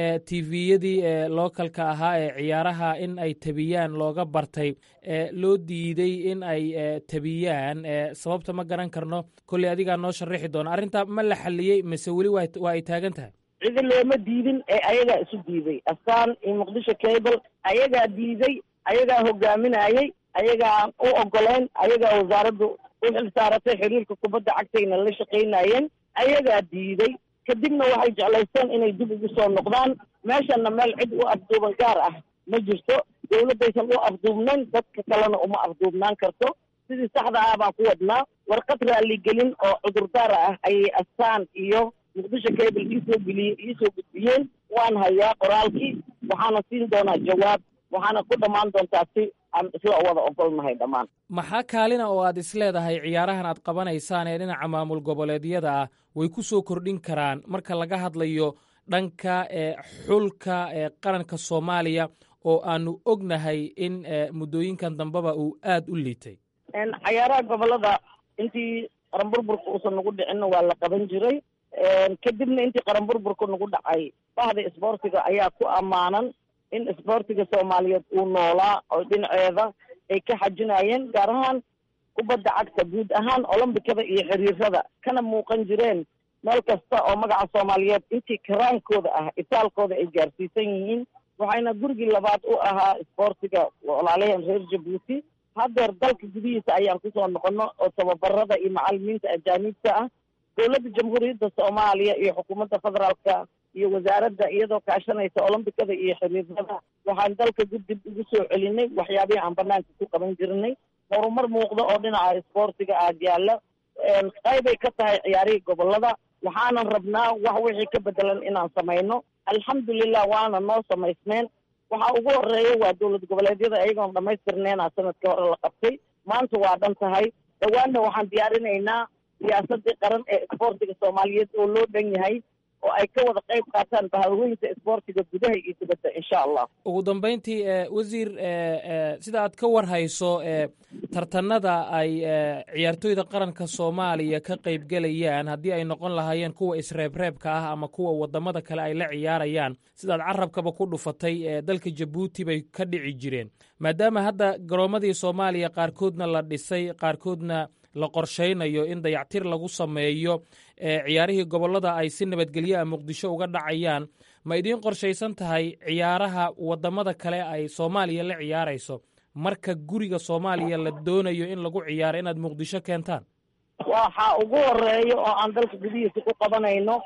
tviyadii lookalka ahaa ee ciyaaraha in ay tabiyaan looga bartay loo diiday in ay tabiyaan sababta ma garan karno kolley adigaa noo sharaxi doona arrintaa ma la xalliyey mise weli waa ay taagan tahay cidi looma diidin ee ayagaa isu diiday astaan iyo muqdisho cable ayagaa diiday ayagaa hogaaminayey ayagaan u ogoleyn ayagaa wasaaraddu u xil saaratay xiriirka kubadda cagtayna la shaqaynayeen ayagaa diiday kadibna waxay jeclaysteen inay dib ugu soo noqdaan meeshana meel cid u afduuban gaar ah ma jirto dowladdaysan u afduubnayn dadka kalena uma afduubnaan karto sidii saxda ah baan ku wadnaa warqad raaligelin oo cudurdaar ah ayay astaan iyo muqdisho cable iisoo geliyey iisoo gudbiyeen waan hayaa qoraalkii waxaana siin doonaa jawaab waxaana ku dhammaan doontaa si aan isla wada ogolnahay dhammaan maxaa kaalina oo aad isleedahay ciyaarahan aad qabanaysaan ee dhinaca maamul goboleedyada ah way ku soo kordhin karaan marka laga hadlayo dhanka xulka qaranka soomaaliya oo aanu ognahay in muddooyinkan dambeba uu aad u liitay cayaaraha gobolada intii qaranburburka uusan nagu dhicinna waa la qaban jiray kadibna intii qaranburburka nagu dhacay bahda isboortiga ayaa ku ammaanan in isboortiga soomaaliyeed uu noolaa oo dhinaceeda ay ka xajinayeen gaar ahaan kubadda cagta guud ahaan olombikada iyo xiriirada kana muuqan jireen meel kasta oo magaca soomaaliyeed intii karaankooda ah itaalkooda ay gaarsiisan yihiin waxayna gurigii labaad u ahaa isboortiga walaalaheen reer jabuuti haddeer dalka gudihiisa ayaan kusoo noqono oo tababarada iyo macalimiinta ajaaniibta ah dowladda jamhuuriyadda soomaaliya iyo xukuumadda federaalka iyo wasaaradda iyadoo kaashanaysa olombikada iyo xiriirada waxaan dalka gudib ugu soo celinay waxyaabihii aan banaanka ku qaban jirnay horumar muuqda oo dhinaca isboortiga aad yaalla qaybay ka tahay ciyaarihii gobolada waxaanan rabnaa wax wixii ka bedelan inaan samayno alxamdulilah waana noo samaysmeen waxa ugu horeeya waa dowlad goboleedyada ayagoon dhamaystirneena sanadkii hore la qabtay maanta waa dhan tahay dhawaanna waxaan diyaarinaynaa siyaasadii qaran ee isboortiga soomaaliyeed oo loo dhan yahay oo ay ka wada qayb qaataan bahawooyinka isboortiga gudaha iyo dibadda insha allah ugu dambayntii wasiir sida aad ka war hayso tartanada ay ciyaartooyda qaranka soomaaliya ka qaybgelayaan haddii ay noqon lahaayeen kuwa isreebreebka ah ama kuwa wadamada kale ay la ciyaarayaan sidaad carabkaba ku dhufatay dalka jabuuti bay ka dhici jireen maadaama hadda garoomadii soomaaliya qaarkoodna la dhisay qaarkoodna la qorshaynayo in dayactir lagu sameeyo ciyaarihii gobollada ay si nabadgelyo a muqdisho uga dhacayaan ma idiin qorshaysan tahay ciyaaraha waddamada kale ay soomaaliya la ciyaarayso marka guriga soomaaliya la doonayo in lagu ciyaaro inaad muqdisho keentaan waxa ugu horeeya oo aan dalka gudihiisa ku qabanayno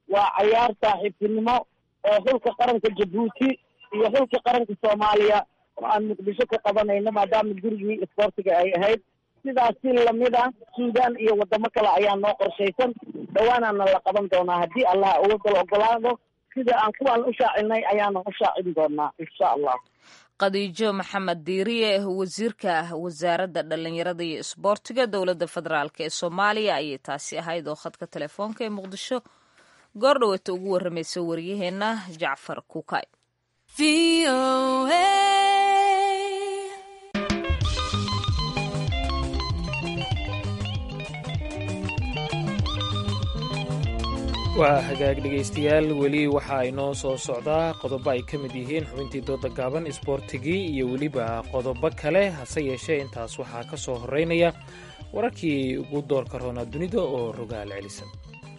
waa cayaar saaxiibtinimo oo xulka qaranka jabuuti iyo xulka qaranka soomaaliya oo aan muqdisho ka qabanayno maadaama gurigii isboortiga ay ahayd sidaas si lamid ah suudaan iyo wadamo kale ayaa noo qorshaysan dhowaanaana la qaban doonaa haddii allah uwadal ogolaado sida aan kuwaan u shaacinay ayaana u shaacin doonaa insha allah khadiijo maxamed diiriye wasiirka wasaaradda dhallinyarada iyo isboortiga dowladda federaalk ee soomaaliya ayay taasi ahayd oo khadka telefoonka ee muqdisho goor dhaweeta ugu warramaysa waryaheena jacfar kukay waa hagaag dhegaystayaal weli waxaa inoo soo socdaa qodobo ay ka mid yihiin xubintii dooda gaaban isboortigii iyo weliba qodobo kale hase yeeshee intaas waxaa ka soo horeynaya wararkii ugu doorka roonaa dunida oo rogaal celisan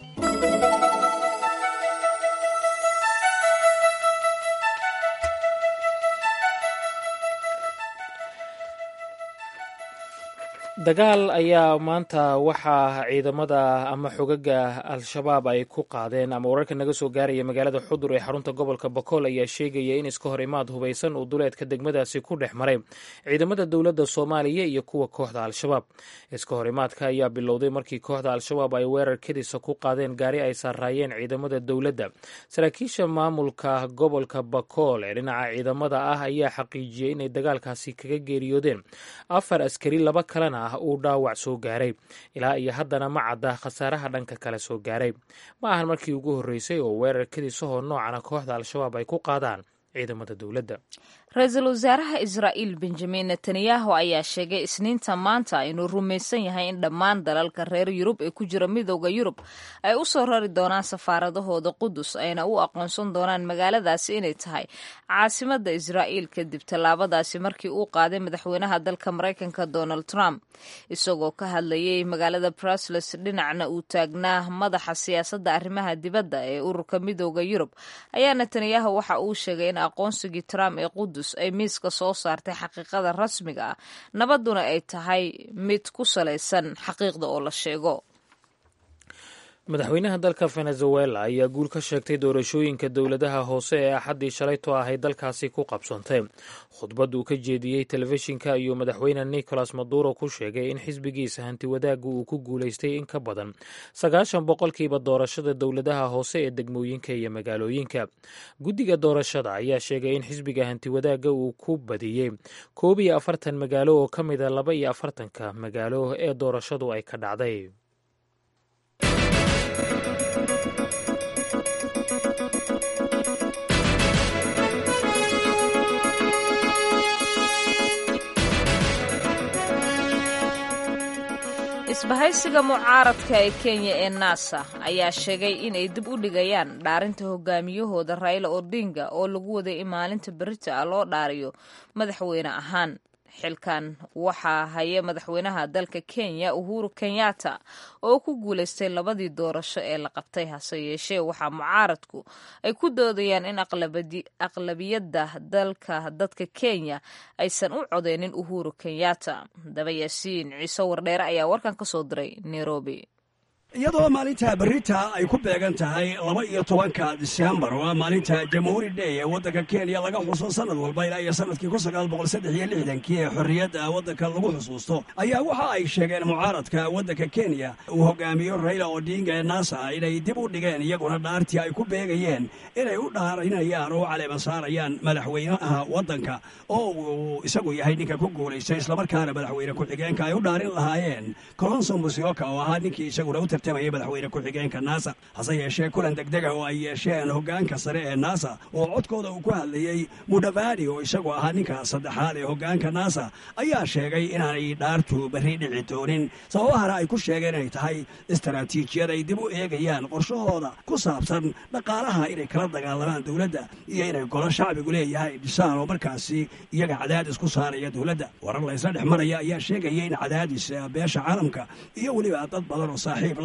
dagaal ayaa maanta waxaa ciidamada ama xogaga al-shabaab ay ku qaadeen ama wararka naga soo gaaraya magaalada xudur ee xarunta gobolka bakool ayaa sheegaya in iska hor imaad hubaysan uu duleedka degmadaasi ku dhex maray ciidamada dowladda soomaaliya iyo kuwa kooxda al-shabaab iska hor imaadka ayaa bilowday markii kooxda al-shabaab ay weerar kedisa ku qaadeen gaari ay saaraayeen ciidamada dowladda saraakiisha maamulka gobolka bakool ee dhinaca ciidamada ah ayaa xaqiijiyey inay dagaalkaasi kaga geeriyoodeen afar askari laba kalena uu dhaawac soo gaaray ilaa iyo haddana ma cadda khasaaraha dhanka kale soo gaaray ma ahan markii ugu horreysay oo weerar kadisahoo noocana kooxda al-shabaab ay ku qaadaan ciidamada dowladda ra-iisul wasaaraha israa'iil benjamin netanyahu ayaa sheegay isniinta maanta inuu rumaysan yahay in dhammaan dalalka reer yurub ee ku jira midooda yurub ay u soo rari doonaan safaaradahooda qudus ayna u aqoonsan doonaan magaaladaasi inay tahay caasimada israa'iil kadib tallaabadaasi markii uu qaaday madaxweynaha dalka maraykanka donald trump isagoo ka hadlayay magaalada brusles dhinacna uu taagnaa madaxa siyaasadda arrimaha dibadda ee ururka midooda yurub ayaa netanyahu waxa uu sheegay in aqoonsigii trump ee qudus ay miiska soo saartay xaqiiqada rasmiga ah nabadduna ay tahay mid ku salaysan xaqiiqda oo la sheego madaxweynaha dalka venezuela ayaa guul ka sheegtay doorashooyinka dowladaha hoose ee axaddii shalayto ahay dalkaasi ku qabsantay khudbad uu ka jeediyey telefishinka ayuu madaxweyne nicolas maduro ku sheegay in xisbigiisa hantiwadaagga uu ku guulaystay in ka badan sagaashan boqolkiiba doorashada dowladaha hoose ee degmooyinka iyo magaalooyinka guddiga doorashada ayaa sheegay in xisbiga hantiwadaagga uu ku badiyey koob iyo afartan magaalo oo ka mida laba iyo afartanka magaalo ee doorashadu ay ka dhacday isbahaysiga mucaaradka ee kenya ee nasa ayaa sheegay inay dib u dhigayaan dhaarinta hogaamiyahooda raila odinga oo lagu waday in maalinta berita ah loo dhaariyo madaxweyne ahaan xilkan waxaa haya madaxweynaha dalka kenya uhuru kenyatta oo ku guulaystay labadii doorasho ee la qabtay hase yeeshee waxaa mucaaradku ay ku doodayaan in aqlabiyadda dalka dadka kenya aysan u codeynin uhuru kenyatta daba yaasiin ciise wardheere ayaa warkan ka soo diray nairobi iyadoo maalinta berita ay ku beegan tahay laba iyo tobanka disembar oo ah maalinta jamhuuri dhey ee waddanka kenya laga xuso sanad walba ilaa iyo sanadkii kun sagaal boqol saddex iyo lixdankii ee xorriyadda waddanka lagu xusuusto ayaa waxa ay sheegeen mucaaradka waddanka kenya uu hogaamiyo raila odinga ee nasa inay dib u dhigeen iyaguna dhaartii ay ku beegayeen inay u dhaarinayaan oo u caleeman saarayaan madaxweynaha waddanka oo uu isagu yahay ninka ku guulaystay islamarkaana madaxweyne ku-xigeenka ay u dhaarin lahaayeen colonso musioka oo ahaa ninkii isaguna u tartamaya madaxweyne ku-xigeenka nasa hase yeeshee kulan degdega oo ay yeesheen hogaanka sare ee nasa oo codkooda uu ku hadlayey mudhavadi oo isagu ahaa ninka saddexaad ee hogaanka nasa ayaa sheegay inaanay dhaartu berri dhici doonin sababahana ay ku sheegeen inay tahay istaraatiijiyad ay dib u eegayaan qorshahooda ku saabsan dhaqaalaha inay kala dagaalamaan dowladda iyo inay golo shacbigu leeyahay dhisaan oo markaasi iyaga cadaadis ku saaraya dowladda warar laysla dhex maraya ayaa sheegaya in cadaadis beesha caalamka iyo weliba dad badan oo saaxiib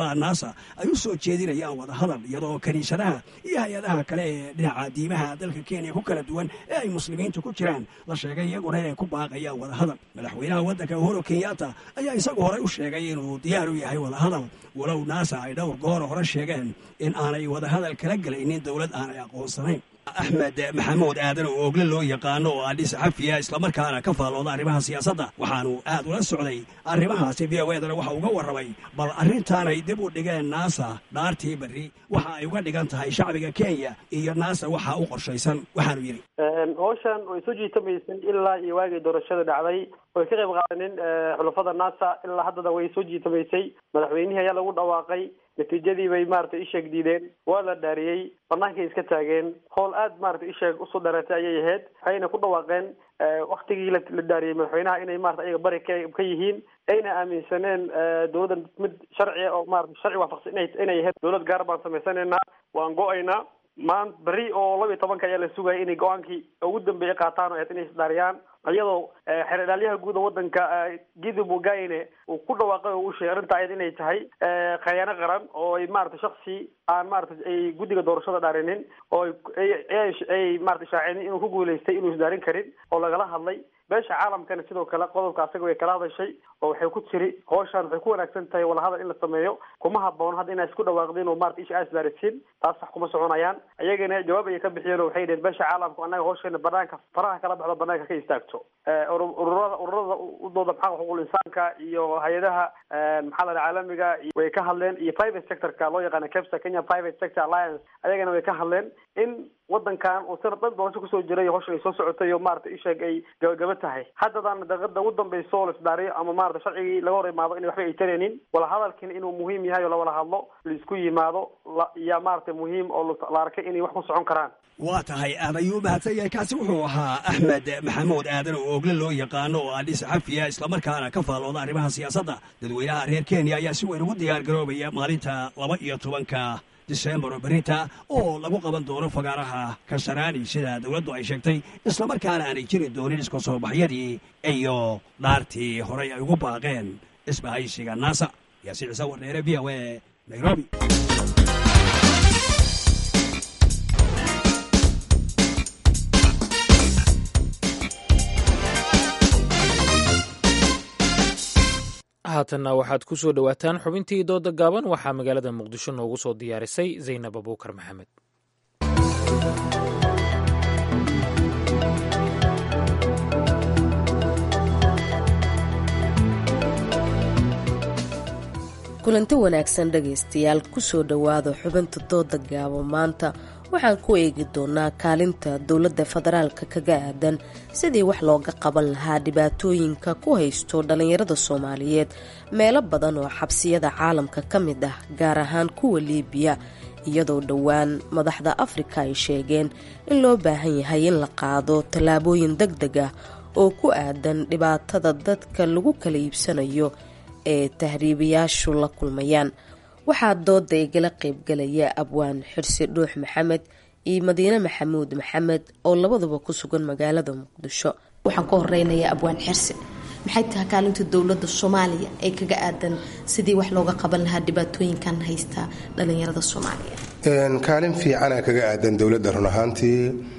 howlaha naasa ay u soo jeedinayaan wadahadal iyadoo kiniisadaha iyo hay-adaha kale ee dhinaca diimaha dalka kenya ku kala duwan ee ay muslimiintu ku jiraan la sheegay iyaguna inay ku baaqayaan wadahadal madaxweynaha waddanka uhuru kenyatta ayaa isagu horey u sheegay inuu diyaar u yahay wadahadal walow naasa ay dhowr goor hore sheegeen in aanay wadahadal kala gelaynin dowlad aanay aqoonsanayn axmed maxamuud aadan oo ogle loo yaqaano oo adhi saxafiya islamarkaana ka faallooda arrimaha siyaasadda waxaanu aad ula socday arrimahaasi v o edana waxa uga warramay bal arrintaanay dib u dhigeen naasa dhaartii berri waxa ay uga dhigan tahay shacbiga kenya iyo naasa waxa u qorshaysan waxaanu yidhi howshan way soo jiitamaysan ilaa iyo waagii doorashada dhacday way ka qayb qaadanin xulafada nasa ilaa haddana way soo jiitamaysay madaxweynihii ayaa lagu dhawaaqay natiijadii bay maratay isheeg diideen waa la dhaariyey bannaankay iska taageen howl aad maratay isheeg usoo dhareetay ayay ahayd waxayna ku dhawaaqeen waktigii la dhaariyey madaxweynaha inay marata ayaga bari ka ka yihiin ayna aaminsaneen dowladda mid sharciga oo marata sharci waafaqsan ina inay ahayd dowlad gaar baan samaysanayna waan go-aynaa maan berri oo laba iyo tobanka ayaa la sugaya inay go-aankii ugu dambeeyay qaataan oo ahayd inay isdaariyaan iyadoo xeerdhaalyaha guud oo wadanka gidi mugaine uu ku dhawaaqay oo u sheegay arrinta ayad inay tahay khayaano qaran oo ay maarata shaksi aan maarata ay guddiga doorashada dhaarinin oo ay marata shaacinin inuu ku guulaystay inuu isdaarin karin oo lagala hadlay beesha caalamkana sidoo kale qodobka asaga way kala hadashay oo waxay ku tiri howshaan waxay ku wanaagsan tahay walahadal in la sameeyo kuma haboon hadda inaa isku dhawaaqdin oo marata isha aasdaarisin taas wax kuma soconayaan ayagana jawaab ayay ka bixiyeen oo waxay dheheen beesha caalamku annaga howsheena banaanka faraha kala baxdo banaanka ka istaagto ururada ururada udooda maxaa xuquuqul insaanka iyo hay-adaha maxaa la caalamiga way ka hadleen iyo private sectorka loo yaqaana capsa kenya private sector alliance ayagana way ka hadleen in wadankan uu sanad dhan doorasho kusoo jiray howshan ay soo socotay oo marata isheeg ay gabagaba tahay haddadana daqiiqada ugu dambayso oo la isdaariyo ama marata sharcigii laga hor imaado inay waxba ay taraynin wala hadalkiina inuu muhiim yahay oo lawala hadlo laisku yimaado yaa maarata muhiim oo la arkay inay wax ku socon karaan waa tahay aad ayuu mahadsan yahay kaasi wuxuu ahaa axmed maxamuud aadan oo ogle loo yaqaano oo adhi saxafiya islamarkaana ka faallooda arrimaha siyaasadda dadweynaha reer kenya ayaa si weyn ugu diyaar garoobaya maalinta laba iyo tobanka disembar oo berita oo lagu qaban doono fagaaraha kasaraani sida dowladdu ay sheegtay islamarkaana aanay jiri doonin iska soo baxyadii iyo dhaartii horey ay ugu baaqeen isbahaysiga naasa yaasiin ciise warneere v o e nairobi haatanna waxaad ku soo dhowaataan xubintii dooda gaaban waxaa magaalada muqdisho noogu soo diyaarisay zaynab abuukar maxamed kulanti wanaagsan dhegaystayaal kusoo dhowaada xubinta dooda gaabo maanta waxaan ku eegi doonaa kaalinta dowladda federaalka kaga aadan sidii wax looga qaban lahaa dhibaatooyinka ku haysto dhallinyarada soomaaliyeed meelo badan oo xabsiyada caalamka ka mid ah gaar ahaan kuwa liibiya iyadoo dhowaan madaxda afrika ay sheegeen in loo baahan yahay in la qaado tallaabooyin deg deg ah oo ku aadan dhibaatada dadka lagu kala iibsanayo ee tahriibayaashu la kulmayaan waxaa dooda igala qaybgalaya abwaan xirsi dhuux maxamed iyo madiine maxamuud maxamed oo labaduba ku sugan magaalada muqdisho waxaan ka horeynayaa abwaan xirsi maxay tahay kaalinta dowladda soomaaliya ee kaga aadan sidii wax looga qaban lahaa dhibaatooyinkan haysta dhalinyarada soomaaliya kaalin fiicana kaga aadan dowladda run ahaantii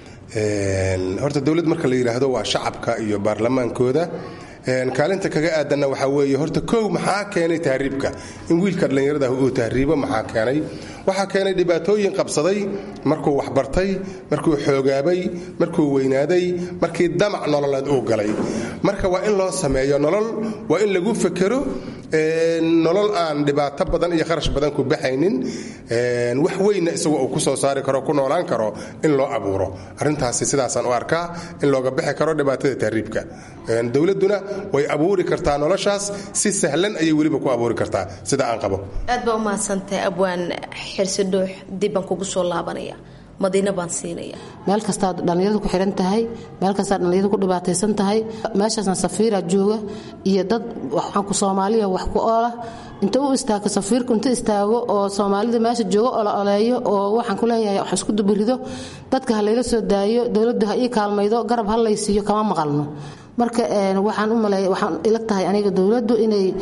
horta dowlad marka la yidhaahdo waa shacabka iyo baarlamaankooda kaalinta kaga aadanna waxaa weeye horta kow maxaa keenay tahriibka in wiilka dhallinyarada uu tahriibo maxaa keenay waxaa keenay dhibaatooyin qabsaday markuu waxbartay markuu xoogaabay markuu weynaaday markii damac nololeed uu galay marka waa in loo sameeyo nolol waa in lagu fekero nolol aan dhibaato badan iyo kharash badan ku baxaynin wax weynna isagu uu ku soo saari karo ku noolaan karo in loo abuuro arrintaasi sidaasaan u arkaa in looga bixi karo dhibaatada tahriibka dowladduna way abuuri kartaa noloshaas si sahlan ayay weliba ku abuuri kartaa sida aan qabo aad baa u mahadsantahay abwaan xirsi dhuux dib baan kugu soo laabanaya madiina baan siinaya meel kastaad dhallinyaradu ku xihan tahay meel kastaad dhallinyaradu ku dhibaataysan tahay meeshaasna safiira jooga iyo dad waxaanku soomaaliya wax ku oola inta u istaago safiirku inta istaago oo soomaalida meesha jooga oo la oleeyo oo waxaan ku leeyahay wax isku dubirido dadka ha layla soo daayo dowladdu ha ii kaalmaydo garab ha laysiiyo kama maqalno marka waxaan u maleeya waxaan ila tahay aniga dowladdu inay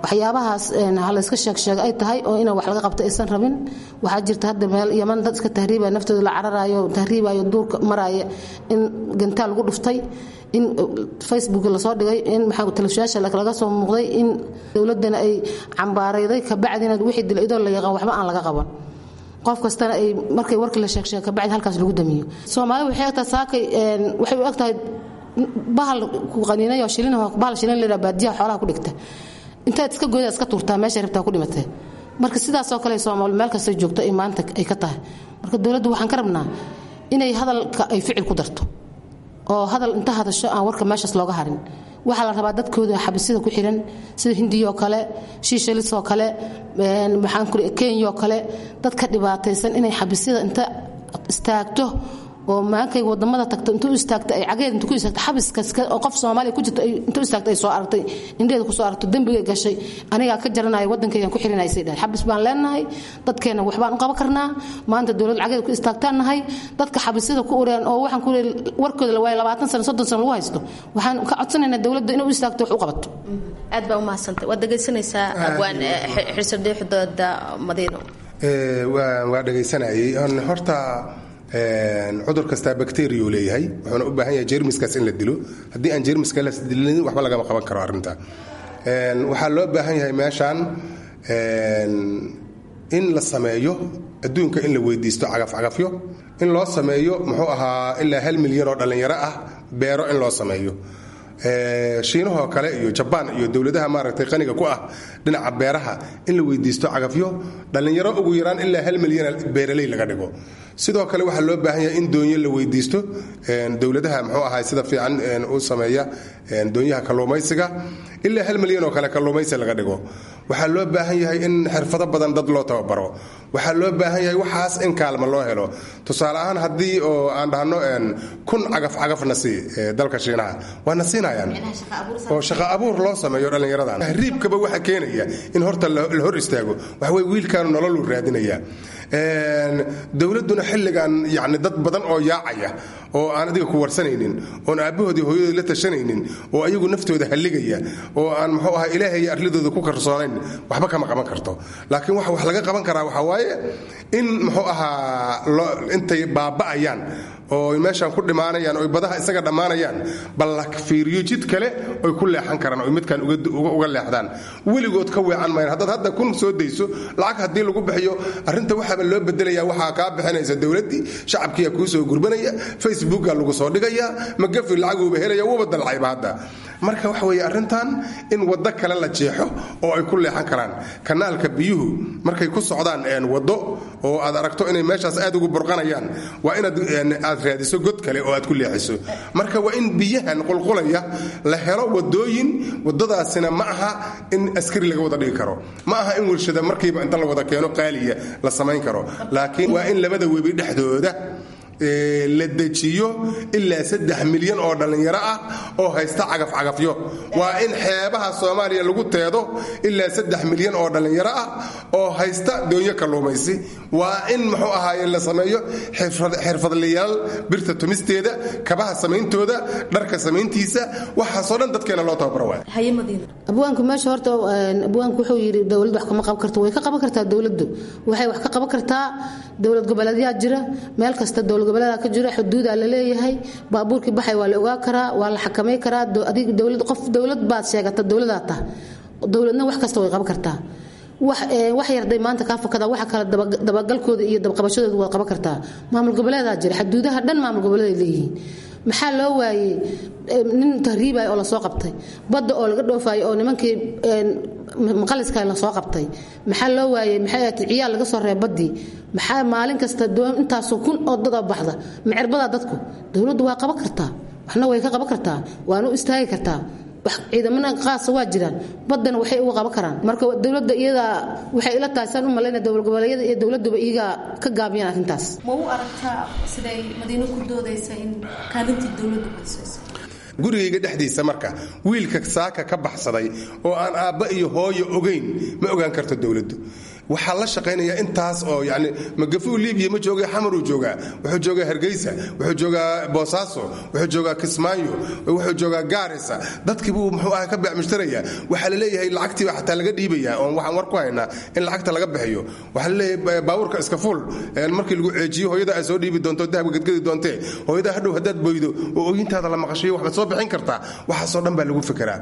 waxyaabahaas halayska sheegsheega ay tahay oo inaan wax laga qabto aysan rabin waxaa jirta hadda meel yaman dad iska tahriibaya naftooda la cararayo tahriibayo duurka maraya in gantaal lagu dhuftay in facebook lasoo dhigay in maxaa telefishaasha laga soo muuqday in dowladana ay cambaarayday kabacdina wixii dil idoo la yaqaan waxba aan laga qaban qof kastana ay markay warkii la sheegsheega kabacdi halkaas lagu damiyo soomaali waxay egtahay saakay waxay u egtahay bahal ku qaniinayo shilin bahal shilin la baadiyaha xoolaha ku dhigta intaad iska gooda iska tuurtaa meesha rabtaa ku dhimatee marka sidaasoo kale soomaali meel kasta joogto ay maanta ay ka tahay marka dowladdu waxaan ka rabnaa inay hadalka ay ficil ku darto oo hadal inta hadasho aan warka meeshaas looga harin waxaa la rabaa dadkooda xabisida ku xiran sida hindiyoo kale shiishalisoo kale maxaan ku kenyoo kale dadka dhibaataysan inay xabisida inta istaagto oo maankay wadamada tagto intuu istaagta ay cageed intuu ku istaagta xabiskaas oo qof Soomaaliya ku jirto intuu istaagta ay soo aragtay indheeda ku soo aragto dambiga gashay aniga ka jaranayo wadankaygan ku xirinay saydaa xabis baan leenahay dadkeena wax baan u qaban karnaa maanta dawlad cageed ku istaagtaan nahay dadka xabisada ku ureen oo waxaan ku warkooda la waayay 20 sano 30 sano lagu haysto waxaan ka codsanaynaa dawladda inuu istaagto wax u qabato aad baa u mahadsantahay waad dhegaysanaysaa abwaan xirsadheexdooda madiino waa dhegaysanayay horta cudur kastaa bacteriya leeyahay wuxuuna u baahan yahay jermiskaas in la dilo haddii aan jermiska la dilin waxba lagama qaban karo arrinta waxaa loo baahan yahay meeshaan in la sameeyo adduunka in la weydiisto cagafcagafyo in loo sameeyo muxuu ahaa ilaa hal milyan oo dhallinyaro ah beero in loo sameeyo shiinahoo kale iyo jabaan iyo dowladaha maaragtay qaniga ku ah dhinaca beeraha in la weydiisto cagafyo dhallinyaro ugu yaraan ilaa hal milyan beeraley laga dhigo sidoo kale waxaa loo baahan yahay in doonyo la weydiisto dowladaha muxuu ahaa sida fiican u sameeya doonyaha kalluumaysiga ilaa hal milyan oo kale kalluumaysi laga dhigo waxaa loo baahan yahay in xirfado badan dad loo tababaro waxaa loo baahan yahay waxaas in kaalma loo helo tusaale ahaan haddii oo aan dhahno kun cagaf cagafna sii dalka shiinaha waana siinayaan oo shaqo abuur loo sameeyo dhallinyaradan tahriibkaba waxa keenaya in horta la hor istaago waxaweye wiilkaanu nololuu raadinaya dowladduna xilligan yani dad badan oo yaacaya oo aan adiga ku warsanaynin oon aabbahoodii hooyadood la tashanaynin oo ayagu naftooda halligaya oo aan muxuu ahaa ilaahay arladooda ku karsoonayn waxba kama qaban karto laakiin waxa wax laga qaban karaa waxaa waaye in muxuu ahaa intay baaba'ayaan oo meeshaan ku dhimaanayaan oy badaha isaga dhammaanayaan bal la fiiriyo jid kale oy ku leexan karaan oy midkan uga leexdaan weligood ka weecan mayan haddaad hadda kun soo dayso lacag haddii lagu bixiyo arrinta waxaaba loo bedelaya waxaa kaa bixinaysa dowladdii shacabkiiya kuu soo gurbanaya facebooka lagu soo dhigaya magafi lacaguuba helaya wuuba dalcayba hadda marka waxa weeye arrintan in waddo kale la jeexo oo ay ku leexan karaan kanaalka biyuhu markay ku socdaan waddo oo aad aragto inay meeshaas aad ugu burqanayaan waa inaad aad raadiso god kale oo aad ku leexiso marka waa in biyahan qulqulaya la helo wadooyin wadadaasina ma aha in askari laga wada dhigi karo ma aha in warshada markiiba inta la wada keeno qaaliya la samayn karo laakiin waa in labada webi dhexdooda la dejiyo ilaa saddex milyan oo dhallinyaro ah oo haysta cagafcagafyo waa in xeebaha soomaaliya lagu teedo ilaa saddex milyan oo dhallinyaro ah oo haysta doonyo kalluumaysi waa in muxuu ahaaye la sameeyo xirfadlayaal birta tumisteeda kabaha samayntooda dharka samayntiisa waxaasoo dhan dadkeena loo tababaro waay abwaanku meesha horta abwaanku wuxuu yidhi dowlad wax kama qaban karto way ka qaban kartaa dowladdu waxay wax ka qaban kartaa dowlad goboleedyaa jira meel kasta dowlad goboleedaa ka jira xuduudaa la leeyahay baabuurkii baxay waa la ogaa karaa waa la xakamay karaa adig dowlad qof dowlad baad sheegata dowladaa tah dowladna wax kasta way qaban kartaa wax yarday maanta kaa fakada waxa kale dabagalkooda iyo dabqabashadooda waad qaban kartaa maamul goboleedaa jira xuduudaha dhan maamul goboleeday leeyihiin maxaa loo waayey nin tahriibay oo lasoo qabtay badda oo laga dhoofayo oo nimankii maqaliska lasoo qabtay maxaa loo waayey maxay ahayd ciyaal laga soo reeb baddii maxaa maalin kasta intaasoo kun oo dada baxda macerbadaa dadku dowladdu waa qaban kartaa waxna way ka qaban kartaa waana u istaagi kartaa ciidamana qaasa waa jiraan badana waxay uga qaban karaan marka dowladda iyadaa waxay ila tahay saan u malayna dowlad goboleedyada iyo dowladuba iyagaa ka gaabiyaan arrintaas ma u aragtaa siday madiino ku doodaysa in kaalintii dowladdu badsaysa gurigayga dhexdiisa marka wiilka saaka ka baxsaday oo aan aabba iyo hooyo ogayn ma ogaan karto dowladdu waxaa la shaqaynaya intaas oo yani magafuu libiya ma jooga xamaruu joogaa wuxuu joogaa hargeysa wuxuu joogaa boosaaso wuxuu joogaa kismaayo wuxuu joogaa gaarisa dadkiibuu muxuu aha ka beecmushtaraya waxaa la leeyahay lacagtiiba xataa laga dhiibaya oon waxaan war ku haynaa in lacagta laga bixiyo waxaa la leeyahay baabuurka iska fuul markii lagu ceejiyo hooyada ay soo dhiibi doonto dahabka gadgadi doontee hooyada hadhow haddaad boydo oo ooyintaada la maqashayo waxbaad soo bixin kartaa waxaasoo dhan baa lagu fekeraa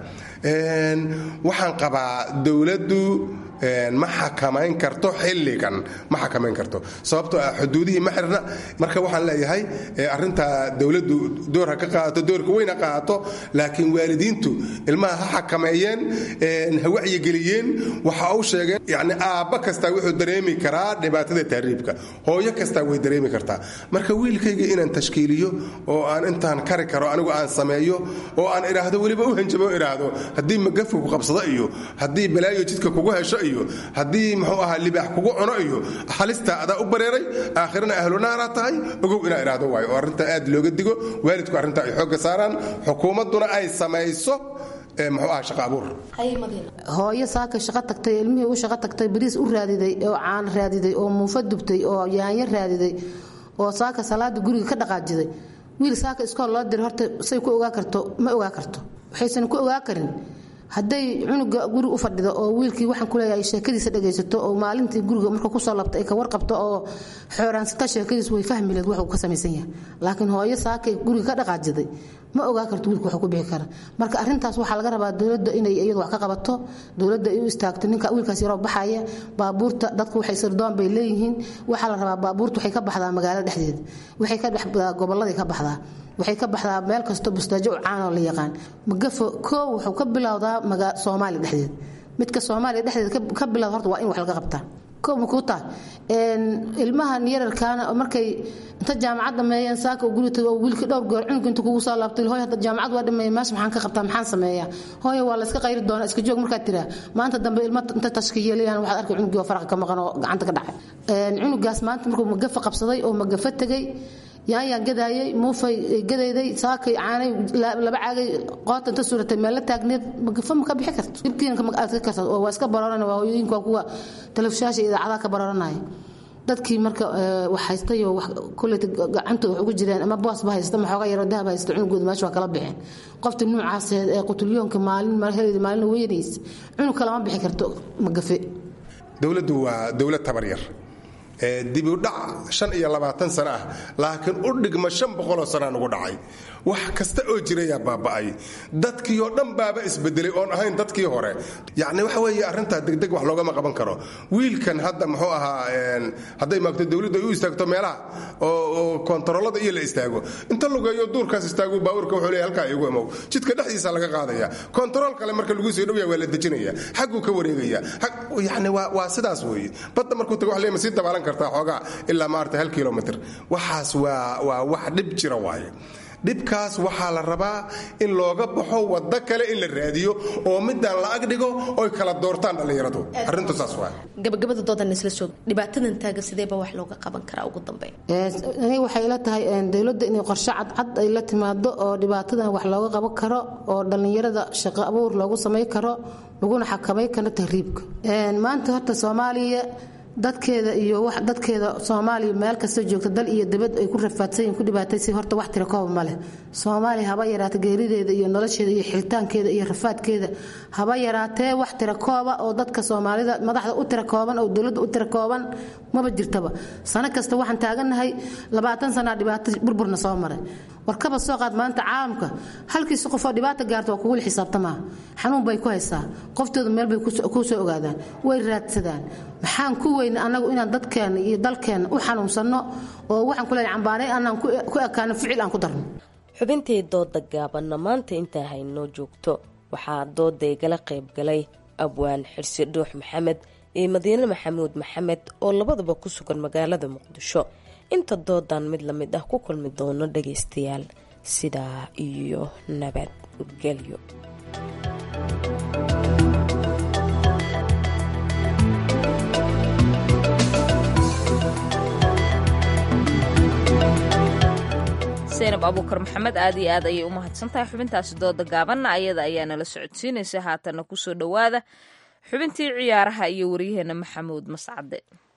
waxaan qabaa dowladdu ma xakamayn karto xilligan ma xakamayn karto sababtoo ah xuduudihii ma xirna marka waxaan leeyahay arinta dowladdu door ha ka qaadato doorka weyn ha qaadato laakiin waalidiintu ilmaha ha xakameeyeen ha wacyigeliyeen waxa uu sheegeen yani aabba kastaa wuxuu dareemi karaa dhibaatada tahriibka hooyo kastaa way dareemi kartaa marka wiilkayga inaan tashkiiliyo oo aan intaan kari karo anigu aan sameeyo oo aan idhaahdo weliba u hanjabo idhaahdo haddii magafka ku qabsado iyo haddii balaayo jidka kugu hesho iyo haddii muxuu ahaa libaax kugu cuno iyo halista adaa u bareeray aakhirana ahlunaaraad tahay ogow inaa idhaahdo waayo oo arrintaa aad looga digo waalidku arrintaa ay xoogga saaraan xukuumadduna ay samayso muxuu aha shaqa abuur hooyo saaka shaqo tagtay ilmihii u shaqo tagtay bariis u raadiday oo caan raadiday oo muufa dubtay oo yaanyo raadiday oo saaka salaada guriga ka dhaqaajiday wiil saaka iskool loo diray horta say ku ogaa karto ma ogaa karto waxaysan ku ogaa karin hadday cunuga guriga u fadhido oo wiilkii waxaan kuleeyahay sheekadiisa dhagaysato oo maalintii guriga marka kusoo labta ay ka warqabto oo xooraansata sheekadiis way fahmi leed waxuu ka samaysan yahay laakiin hooyo saakay guriga ka dhaqaajiday ma ogaa karto wiilka waxuu ku bixi kara marka arrintaas waxaa laga rabaa dowladda inay iyadu wax ka qabato dowladda ay u istaagto ninka wiilkaas yaroo baxaya baabuurta dadku waxay sirdoon bay leeyihiin waxaa la rabaa baabuurta waxay ka baxdaa magaalada dhexdeeda waxay ka baxdaa gobolladay ka baxdaa waxay ka baxdaa meel kasto bustaajo u caanoo la yaqaan magafo koow wuxuu ka bilowdaa soomaaliya dhexdeeda midka soomaaliya dhexdeeda ka bilowda horta waa in wax laga qabtaa koow makuu tahay ilmahan yararkaana markay inta jaamacad dhameeyeen saaka uu guri tago wiilka dhowr goor cunug inta kugu soo laabtay hooy hadda jaamacad waa dhameeyay meesha maxaan ka qabtaa maxaan sameeyaa hooyo waa la iska qayri doonaa iska joog markaad tiraa maanta dambe ilma inta tashkiyeelayaan waxaad arkay cunugii oo faraqa ka maqan oo gacanta ka dhacay cunugaas maanta markuu magafa qabsaday oo magafa tegay yaanyaan gadaayay muufay gadayday saakay caanay laba caagay qoota inta suuratay meel la taagneed magafa ma ka bixi karto dhibkiina ma adka karto oo waa iska barooran waa hooyooyinka waa kuwa telefishaasha idaacadaha ka barooranaya dadkii marka wax haystay oo koleyta gacantooda wax ugu jireen ama boosba haysta ma xooga yaroo dahab haysta cunugooda meesha waa kala bixeen qofta nuucaas ee qutulyoonka maalin heleeda maalin weynaysa cunug kalama bixi karto magafe dowladdu waa dowlad tabar yar dibudhac shan iyo labaatan sano ah laakiin u dhigma shan boqoloo sanaa nugu dhacay wax kasta oo jirayaa baaba'ay dadkii oo dhan baaba isbedelay oon ahayn dadkii hore yacni waxa weeye arrintaa degdeg wax loogama qaban karo wiilkan hadda muxuu ahaa hadday maagto dowladdu ay u istaagto meelaha oo kontaroolada iyo la istaago inta lugeeyo duurkaas istaago baabuurka wuxuu leeyahay halkaa igu imow jidka dhexdiisa laga qaadaya kontarool kale marka lagu soo dhowyaa waa la dejinaya xagguu ka wareegaya yacni waa sidaas weeye badda markuu tago wax leema sii dabaalan kartaa xoogaa ilaa maarata hal kilomitr waxaas waa waa wax dhib jira waaye dhibkaas waxaa la rabaa in looga baxo waddo kale in la raadiyo oo midaan la agdhigo oy kala doortaan dhallinyaradu arrintu saas waa gabagabada doodan isla soo dhibaatadan taagan sideeba wax looga qaban karaa ugu dambeyn aniga waxay ila tahay dowladda inay qorshe cadcad ay la timaado oo dhibaatadan wax looga qaban karo oo dhallinyarada shaqo abuur loogu samay karo laguna xakamay karo tahriibka maanta horta soomaaliya dadkeeda iyo dadkeeda soomaaliya meel kasta joogta dal iyo dabad ay ku rafaadsanyiin ku dhibaataysa horta wax tira kooba ma leh soomaaliya haba yaraata geerideeda iyo nolosheeda iyo xilitaankeeda iyo rafaadkeeda haba yaraatee wax tira kooba oo dadka soomaalida madaxda u tira kooban oo dowladda u tira kooban maba jirtaba sano kasta waxaan taagannahay labaatan sanaa dhibaato burburna soo maray warkaba soo qaad maanta caalamka halkiisa qofoo dhibaata gaarta waa kugula xisaabtamaa xanuun bay ku haysaa qoftooda meel bay ku soo ogaadaan way raadsadaan maxaan ku weyna annagu inaan dadkeenna iyo dalkeenna u xanuunsanno oo waxaan ku leeyahay cambaanay annaan ku ekaano ficil aan ku darno xubintii dooda gaabanna maanta intaa haynoo joogto waxaa dooda igala qayb galay abwaan xirsi dhuux maxamed iyo madiine maxamuud maxamed oo labaduba ku sugan magaalada muqdisho inta doodan mid la mid ah ku kulmi doono dhagaystayaal sidaa iyo nabadgelyo zaynab abuukar maxamed aad iyo aad ayay u mahadsan tahay xubintaasi dooda gaabanna ayada ayaa nala socodsiinaysa haatanna kusoo dhowaada xubintii ciyaaraha iyo waryaheena maxamuud mascade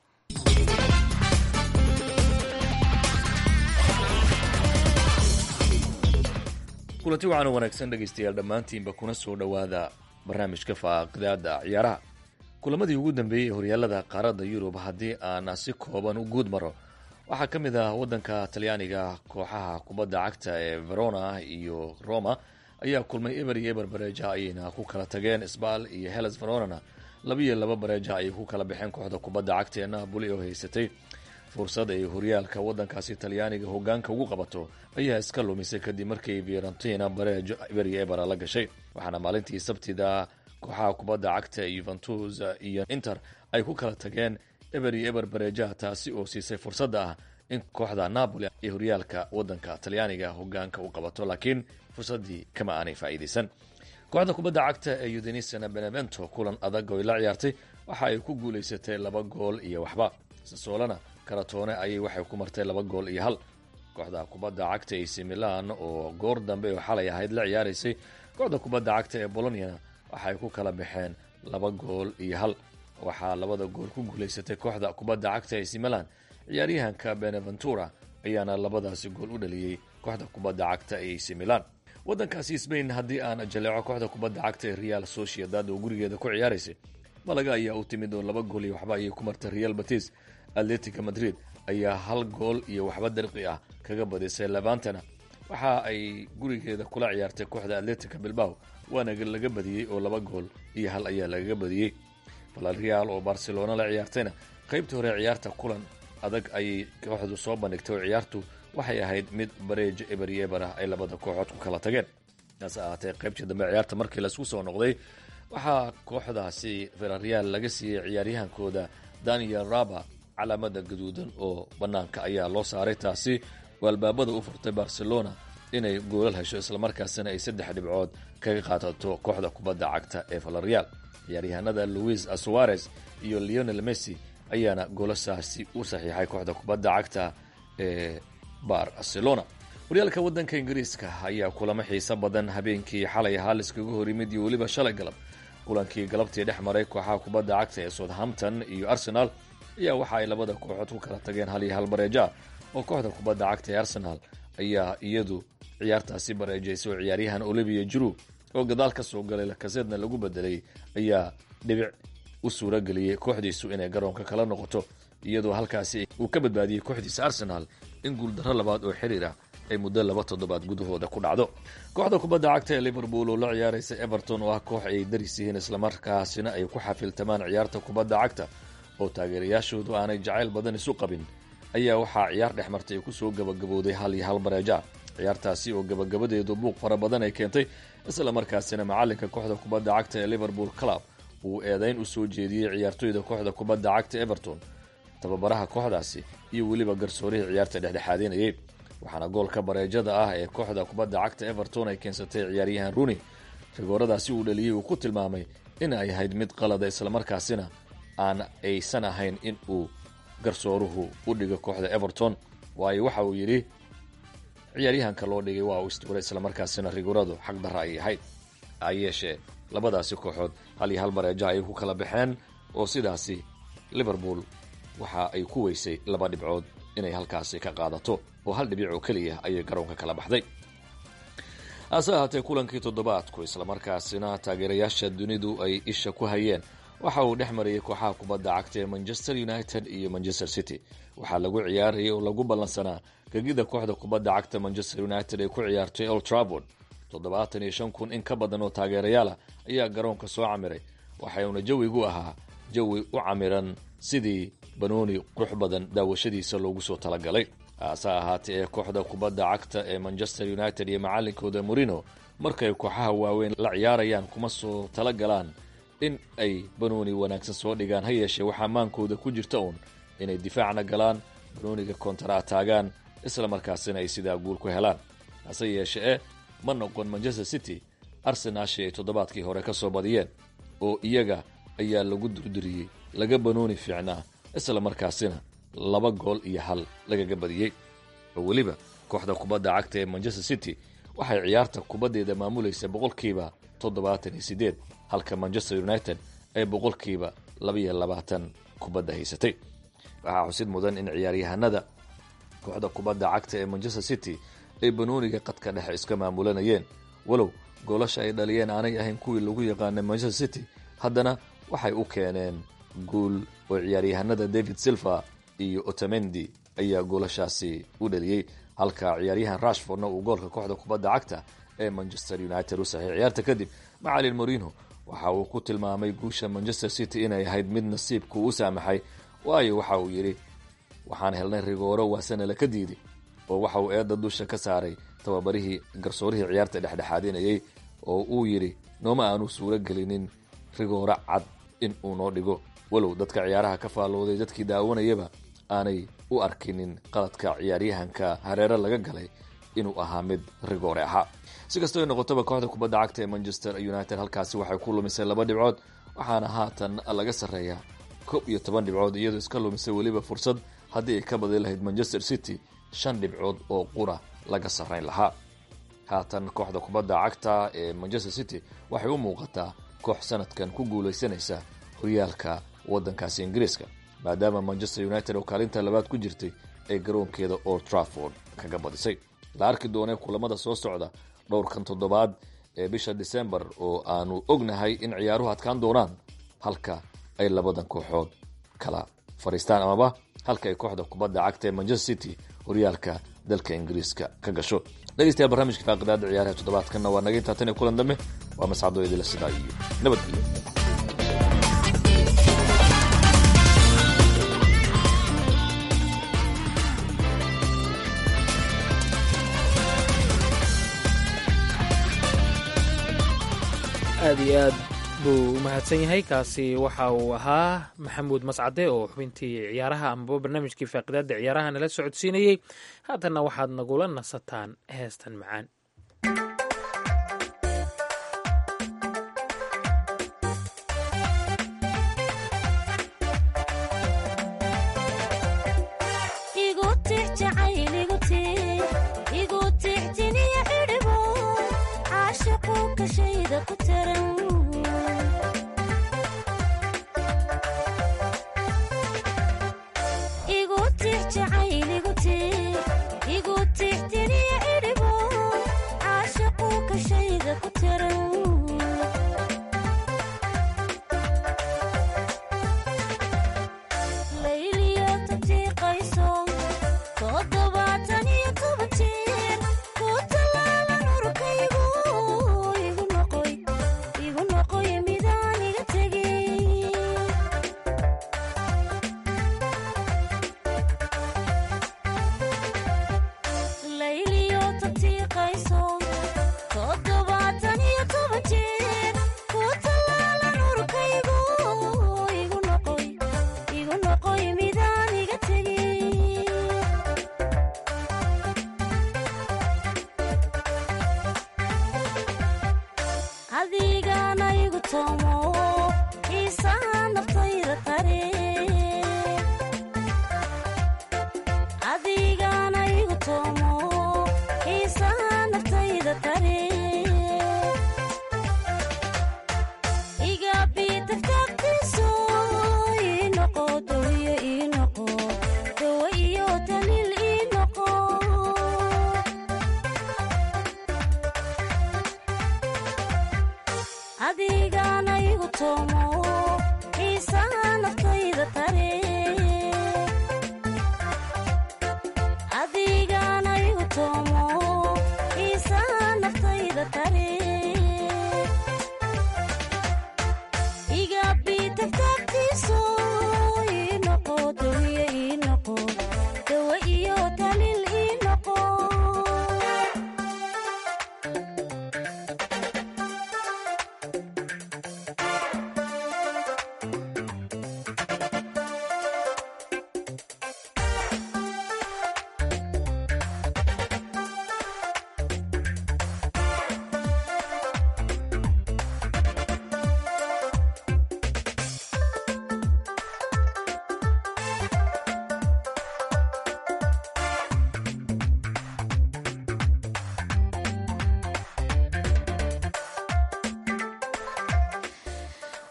kulanti waxaana wanaagsan dhegaystayaal dhammaantiinba kuna soo dhowaada barnaamijka faaqidaada ciyaaraha kulamadii ugu dambeeyey ee horyaalada qaaradda yurub haddii aan si kooban u guud maro waxaa ka mid ah waddanka talyaaniga kooxaha kubadda cagta ee verona iyo roma ayaa kulmay eber iyo eber bareeja ayayna ku kala tageen sbal iyo heles veronana labiiyo laba bareeja ayay ku kala baxeen kooxda kubadda cagta ee napoli oo haysatay fursad ay horyaalka waddankaasi talyaaniga hogaanka ugu qabato ayaa iska lumisay kadib markii fiorentina bareejo eber iyo ebera la gashay waxaana maalintii sabtida kooxaha kubadda cagta yuventus iyo inter ay ku kala tageen eber iyo eber bareejaha taasi oo siisay fursadda ah in kooxda napoli ay horyaalka waddanka talyaaniga hogaanka u qabato laakiin fursaddii kama aanay faa'iidaysan kooxda kubadda cagta ee udenisana benevento kulan adag oy la ciyaartay waxa ay ku guulaysatay laba gool iyo waxba sasoolana karatoone ayay waxay ku martay laba gool iyo hal kooxda kubadda cagta ac milan oo goor dambe oo xalay ahayd la ciyaaraysay kooxda kubadda cagta ee boloniana waxay ku kala baxeen laba gool iyo hal waxaa labada gool ku guulaysatay kooxda kubadda cagta ac milan ciyaaryahanka beneventura ayaana labadaasi gool u dhaliyey kooxda kubadda cagta ee ac milan waddankaasi sbain haddii aan jaleeco kooxda kubadda cagta ee real sociedad oo gurigeeda ku ciyaaraysay malaga ayaa u timid oo laba gool iyo waxba ayay ku martay real batis atletica madrid ayaa hal gool iyo waxba darqi ah kaga badisay levantana waxa ay gurigeeda kula ciyaartay kooxda atletica bilbao waana laga badiyey oo laba gool iyo hal ayaa lagaga badiyey valreal oo barcelona la ciyaartayna qaybtii hore ciyaarta kulan adag ayay kooxdu soo bandhigtay oo ciyaartu waxay ahayd mid bareejo eber iyo eber ah ay labada kooxood ku kala tageen taas ahaatee qaybtii dambe ciyaarta markii laisku soo noqday waxaa kooxdaasi valreal laga siiyey ciyaaryahankooda daniel raba calaamada gaduudan oo bannaanka ayaa loo saaray taasi oo albaabada u furtay barcelona inay goolal hesho islamarkaasina ay saddex dhibcood kaga qaadato kooxda kubadda cagta ee valreal ciyaaryahanada louis suarez iyo leonel messi ayaana goolasaasi u saxiixay kooxda kubadda cagta ee barcelona horyaalka waddanka ingiriiska ayaa kulamo xiiso badan habeenkii xalay ahaa liskaga hor yimid iyo weliba shalay galab kulankii galabtii dhex maray kooxaha kubadda cagta ee southampton iyo arsenal ayaa waxa ay labada kooxood ku kala tageen hal iyo hal bareeja oo kooxda kubadda cagta ee arsenal ayaa iyadu ciyaartaasi bareejaysay oo ciyaaryahan olivia juru oo gadaal ka soo galay lakaseedna lagu bedelay ayaa dhibic u suura geliyey kooxdiisu inay garoonka kala noqoto iyadoo halkaasi uu ka badbaadiyey kooxdiisa arsenal in guuldarro labaad oo xiriir ah ay muddo laba toddobaad gudahooda ku dhacdo kooxda kubadda cagta ee liverpool oo la ciyaaraysa everton oo ah koox ay daris yihiin islamarkaasina ay ku xafiltamaan ciyaarta kubadda cagta oo taageerayaashoodu aanay jacayl badan isu qabin ayaa waxaa ciyaar dhex martay kusoo gabagabowday hal iyo hal bareeja ciyaartaasi oo gabagabadeedu buuq fara badan ay keentay islamarkaasina macalinka kooxda kubadda cagta ee liverpool club uu eedayn u soo jeediyey ciyaartoyda kooxda kubadda cagta everton tababaraha kooxdaasi iyo weliba garsoorihii ciyaarta dhexdhexaadinayay waxaana goolka bareejada ah ee kooxda kubadda cagta everton ay keensatay ciyaaryahan runi rigooradaasi uu dhaliyey uu ku tilmaamay in ay ahayd mid qalada islamarkaasina aan aysan ahayn in uu garsooruhu u dhigo kooxda everton waayo waxa uu yidhi ciyaaryahanka loo dhigay waa uu istuuray islamarkaasina rigoradu xaq darra ay ahayd hayeeshee labadaasi kooxood hal iyo hal bareeja ayay ku kala baxeen oo sidaasi liverpool waxa ay ku weysay laba dhibcood inay halkaasi ka qaadato oo hal dhibic oo keliya ayay garoonka kala baxday hase ahaatee kulankii toddobaadku islamarkaasina taageerayaasha dunidu ay isha ku hayeen waxa uu dhex marayay kooxaha kubadda cagta ee manchester united iyo manchester city waxaa lagu ciyaarayay oo lagu ballansanaa gegida kooxda kubadda cagta manchester united ee ku ciyaartay old trabord toddobaatan iyo shan kun in ka badan oo taageerayaalah ayaa garoonka soo camiray waxauna jawigu ahaa jawi u camiran sidii banooni qurux badan daawashadiisa loogu soo talagalay hase ahaatee ee kooxda kubadda cagta ee manchester united iyo macalinkooda morino markay kooxaha waaweyn la ciyaarayaan kuma soo talagalaan in ay banooni wanaagsan soo dhigaan ha yeeshee waxaa maankooda ku jirta uun inay difaacna galaan banooniga kontara taagaan isla markaasina ay sidaa guul ku helaan hase yeeshee ma noqon manchester city arsenaashi ay toddobaadkii hore ka soo badiyeen oo iyaga ayaa lagu durdiriyey laga banooni fiicnaa isla markaasina laba gool iyo hal lagaga badiyey oo weliba kooxda kubadda cagta ee manchester city waxay ciyaarta kubaddeeda maamulaysa boqolkiiba toddobaatan iyo siddeed halka manchester united ee boqolkiiba labaiyo labaatan kubadda haysatay waxaa xusid mudan in ciyaaryahanada kooxda kubadda cagta ee manchester city ay banooniga qadka dhexe iska maamulanayeen walow goolasha ay dhaliyeen aanay ahayn kuwii lagu yaqaanay manchester city haddana waxay u keeneen guul oo ciyaaryahanada david silva iyo otamendi ayaa goolashaasi u dhaliyey halka ciyaaryahan rashfordna uu goolka kooxda kubadda cagta ee manchester united u saxiix ciyaarta kadib macalin morino waxa uu ku tilmaamay guusha manchester city inay ahayd mid nasiibku u saamaxay waayo waxa uu yidhi waxaan helnay rigooro waasanala ka diiday oo waxa uu eedda dusha ka saaray tababarihii garsoorihii ciyaarta dhexdhexaadinayay oo uu yidhi nooma aanu suuro gelinin rigooro cad in uu noo dhigo walow dadka ciyaaraha ka faallooday dadkii daawanayaba aanay u arkinin qaladka ciyaaryahanka hareere laga galay inuu ahaa mid rigoore ahaa si kastoo noqotaba kooxda kubadda cagta ee manchester united halkaasi waxay ku lumisay laba dhibcood waxaana haatan laga sarreeyaa kob iyo toban dhibcood iyadoo iska lumisay weliba fursad haddii ay ka badi lahayd manchester city shan dhibcood oo qura laga sarrayn lahaa haatan kooxda kubadda cagta ee manchester city waxay u muuqataa koox sanadkan ku guulaysanaysa horyaalka waddankaasi ingiriiska maadaama manchester united oo kaalinta labaad ku jirtay ay garoonkeeda old trafford kaga badisay la arki doonee kulamada soo socda dhowrkan toddobaad ee bisha december oo aanu ognahay in ciyaaruhu adkaan doonaan halka ay labadan kooxood kala fadhiistaan amaba halka ay kooxda kubadda cagta ee manchester city horyaalka dalka ingiriiska ka gasho dhegeystayaal barnaamijka faaqidaada ciyaaraha toddobaadkanna waa naga intaa tan iyo kulan dambe waa mascadoo idila sidaa iyo nabadgelyo aad iyo aad buu u mahadsan yahay kaasi waxa uu ahaa maxamuud mascade oo xubintii ciyaaraha amaba barnaamijkii faaqidaada ciyaaraha nala socodsiinayey haatanna waxaad nagula nasataan heestan macaan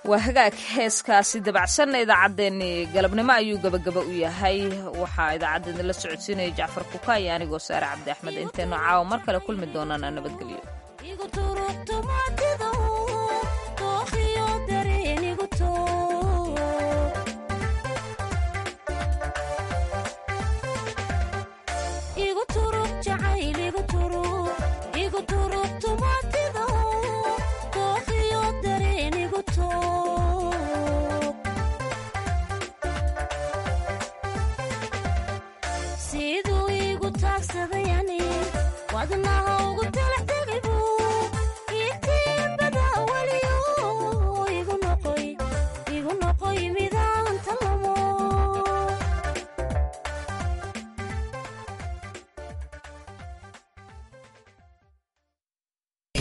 waa hagaag heeskaasi dabacsanna idaacaddeenii galabnimo ayuu gebagaba u yahay waxaa idaacaddeenna la socodsiinaya jacfar kuka iyo anigoo saare cabdi axmed intaynu caawa mar kale kulmi doonana nabadgelyo